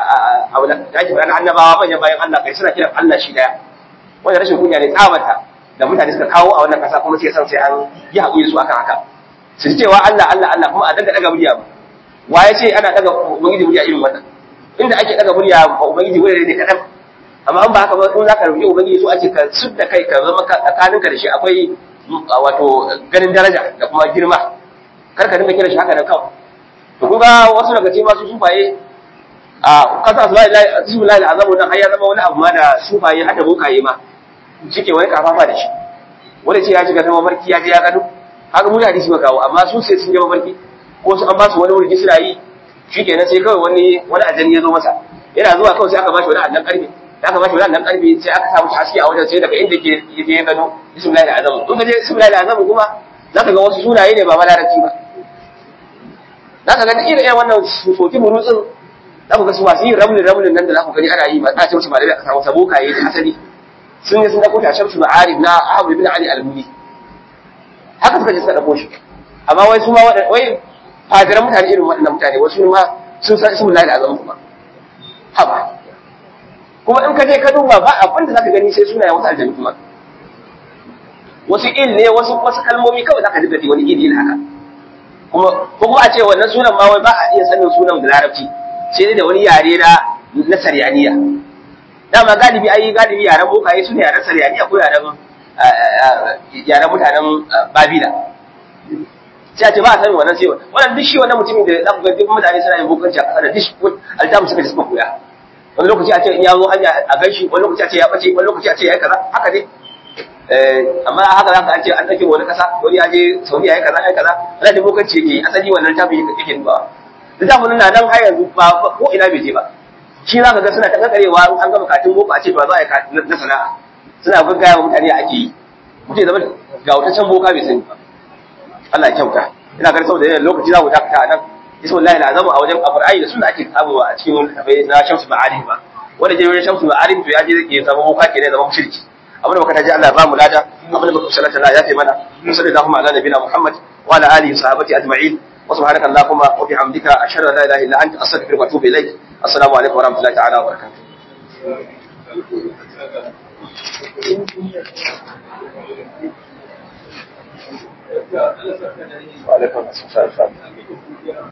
a da ake faɗa na annabawa manyan bayan Allah kai suna kiran Allah shi ɗaya wanda rashin kunya ne tsabata da mutane suka kawo a wannan ƙasa kuma sai san sai an yi haƙuri su akan haka su ji cewa Allah Allah Allah kuma a daga daga murya ba wa ya ce ana daga ubangiji murya irin wannan inda ake daga murya ba ubangiji wuri ne kaɗan amma an ba haka ba in zaka rubuce ubangiji so ake ka sudda kai ka zama tsakaninka da shi akwai wato ganin daraja da kuma girma kar ka dinga kira shi haka da kawai to kun ga wasu daga cikin masu sufaye a kasa asma'illahi bismillahi azamu nan har ya zama wani abu ma da sufaye har da bokaye ma shike wani kafafa da shi wanda ce ya shiga ta mafarki ya je ya gado haka mu da hadisi ba kawo amma su sai sun je mafarki ko su an ba su wani wurgi suna yi shikenan sai kawai wani wani ajani ya zo masa yana zuwa kawai sai aka ba shi wani annan karfe da aka bashi wannan karfi sai aka samu haske a wajen sai daga inda ke yaje ya gano bismillahir azam in ka je bismillahir azam kuma zaka ga wasu sunaye ne ba malarabci ba zaka ga irin irin wannan soki burutsin zaka ga su wasu yin ramlin ramlin nan da zaka gani ana yi ba a ce musu malami aka samu sabokaye da asali sun yi sun dauko ta shamsu ma'arif na Ahmad ibn Ali al-Muni haka suka je suka dauko shi amma wai su ma wai fadiran mutane irin waɗannan mutane wasu ma sun san bismillahir azam kuma haba kuma in ka je ka duba ba abin da zaka gani sai sunayen wasu aljanu kuma wasu il ne wasu wasu kalmomi kawai zaka ji wani il haka kuma ko kuma a ce wannan sunan ma wai ba a iya sanin sunan da larabci sai dai da wani yare na na saryaniya dama galibi ai galibi yaren bokaye su ne yaren saryaniya ko yaren yaren mutanen babila sai a ce ba a sanin wannan sai wannan duk shi wannan mutumin da zaka ga duk mutane suna yin bokanci a kasar da duk altamu suka ji suka koya wani lokaci a ce in ya zo hanya a ganshi wani lokaci a ce ya bace wani lokaci a ce ya yi kaza haka dai amma haka za ka ce an ɗauke wani ƙasa wani ya je saudi ya yi kaza ya yi kaza ana da bokanci yake asali wannan tafi yake dubawa littafin na nan har yanzu ba ko ina bai je ba shi za ka ga suna ta kakarewa an gama katin boko a ce to za a yi na sana'a suna gaggaya wa mutane ake yi mutum ya zama ga wutaccen boka bai sani ba Allah ya kyauta ina ganin saboda yanayin lokaci za mu dakata a nan ismullahi na zama a wajen alqur'ani da sunna ake samuwa a cikin kafai na shamsu ma'arif ba wanda je wajen shamsu ma'arif to ya je ya zama boka ke ne zama mushriki abin da muka taji Allah ya ba mu lada abin da muka sallata Allah ya fi mana sallallahu ala nabiyina Muhammad wa ala alihi wa sahbihi ajma'in wa subhanaka allahumma wa bihamdika ashhadu an la ilaha illa anta astaghfiruka wa atubu ilaik assalamu alaikum wa rahmatullahi ta'ala wa barakatuh وعليكم السلام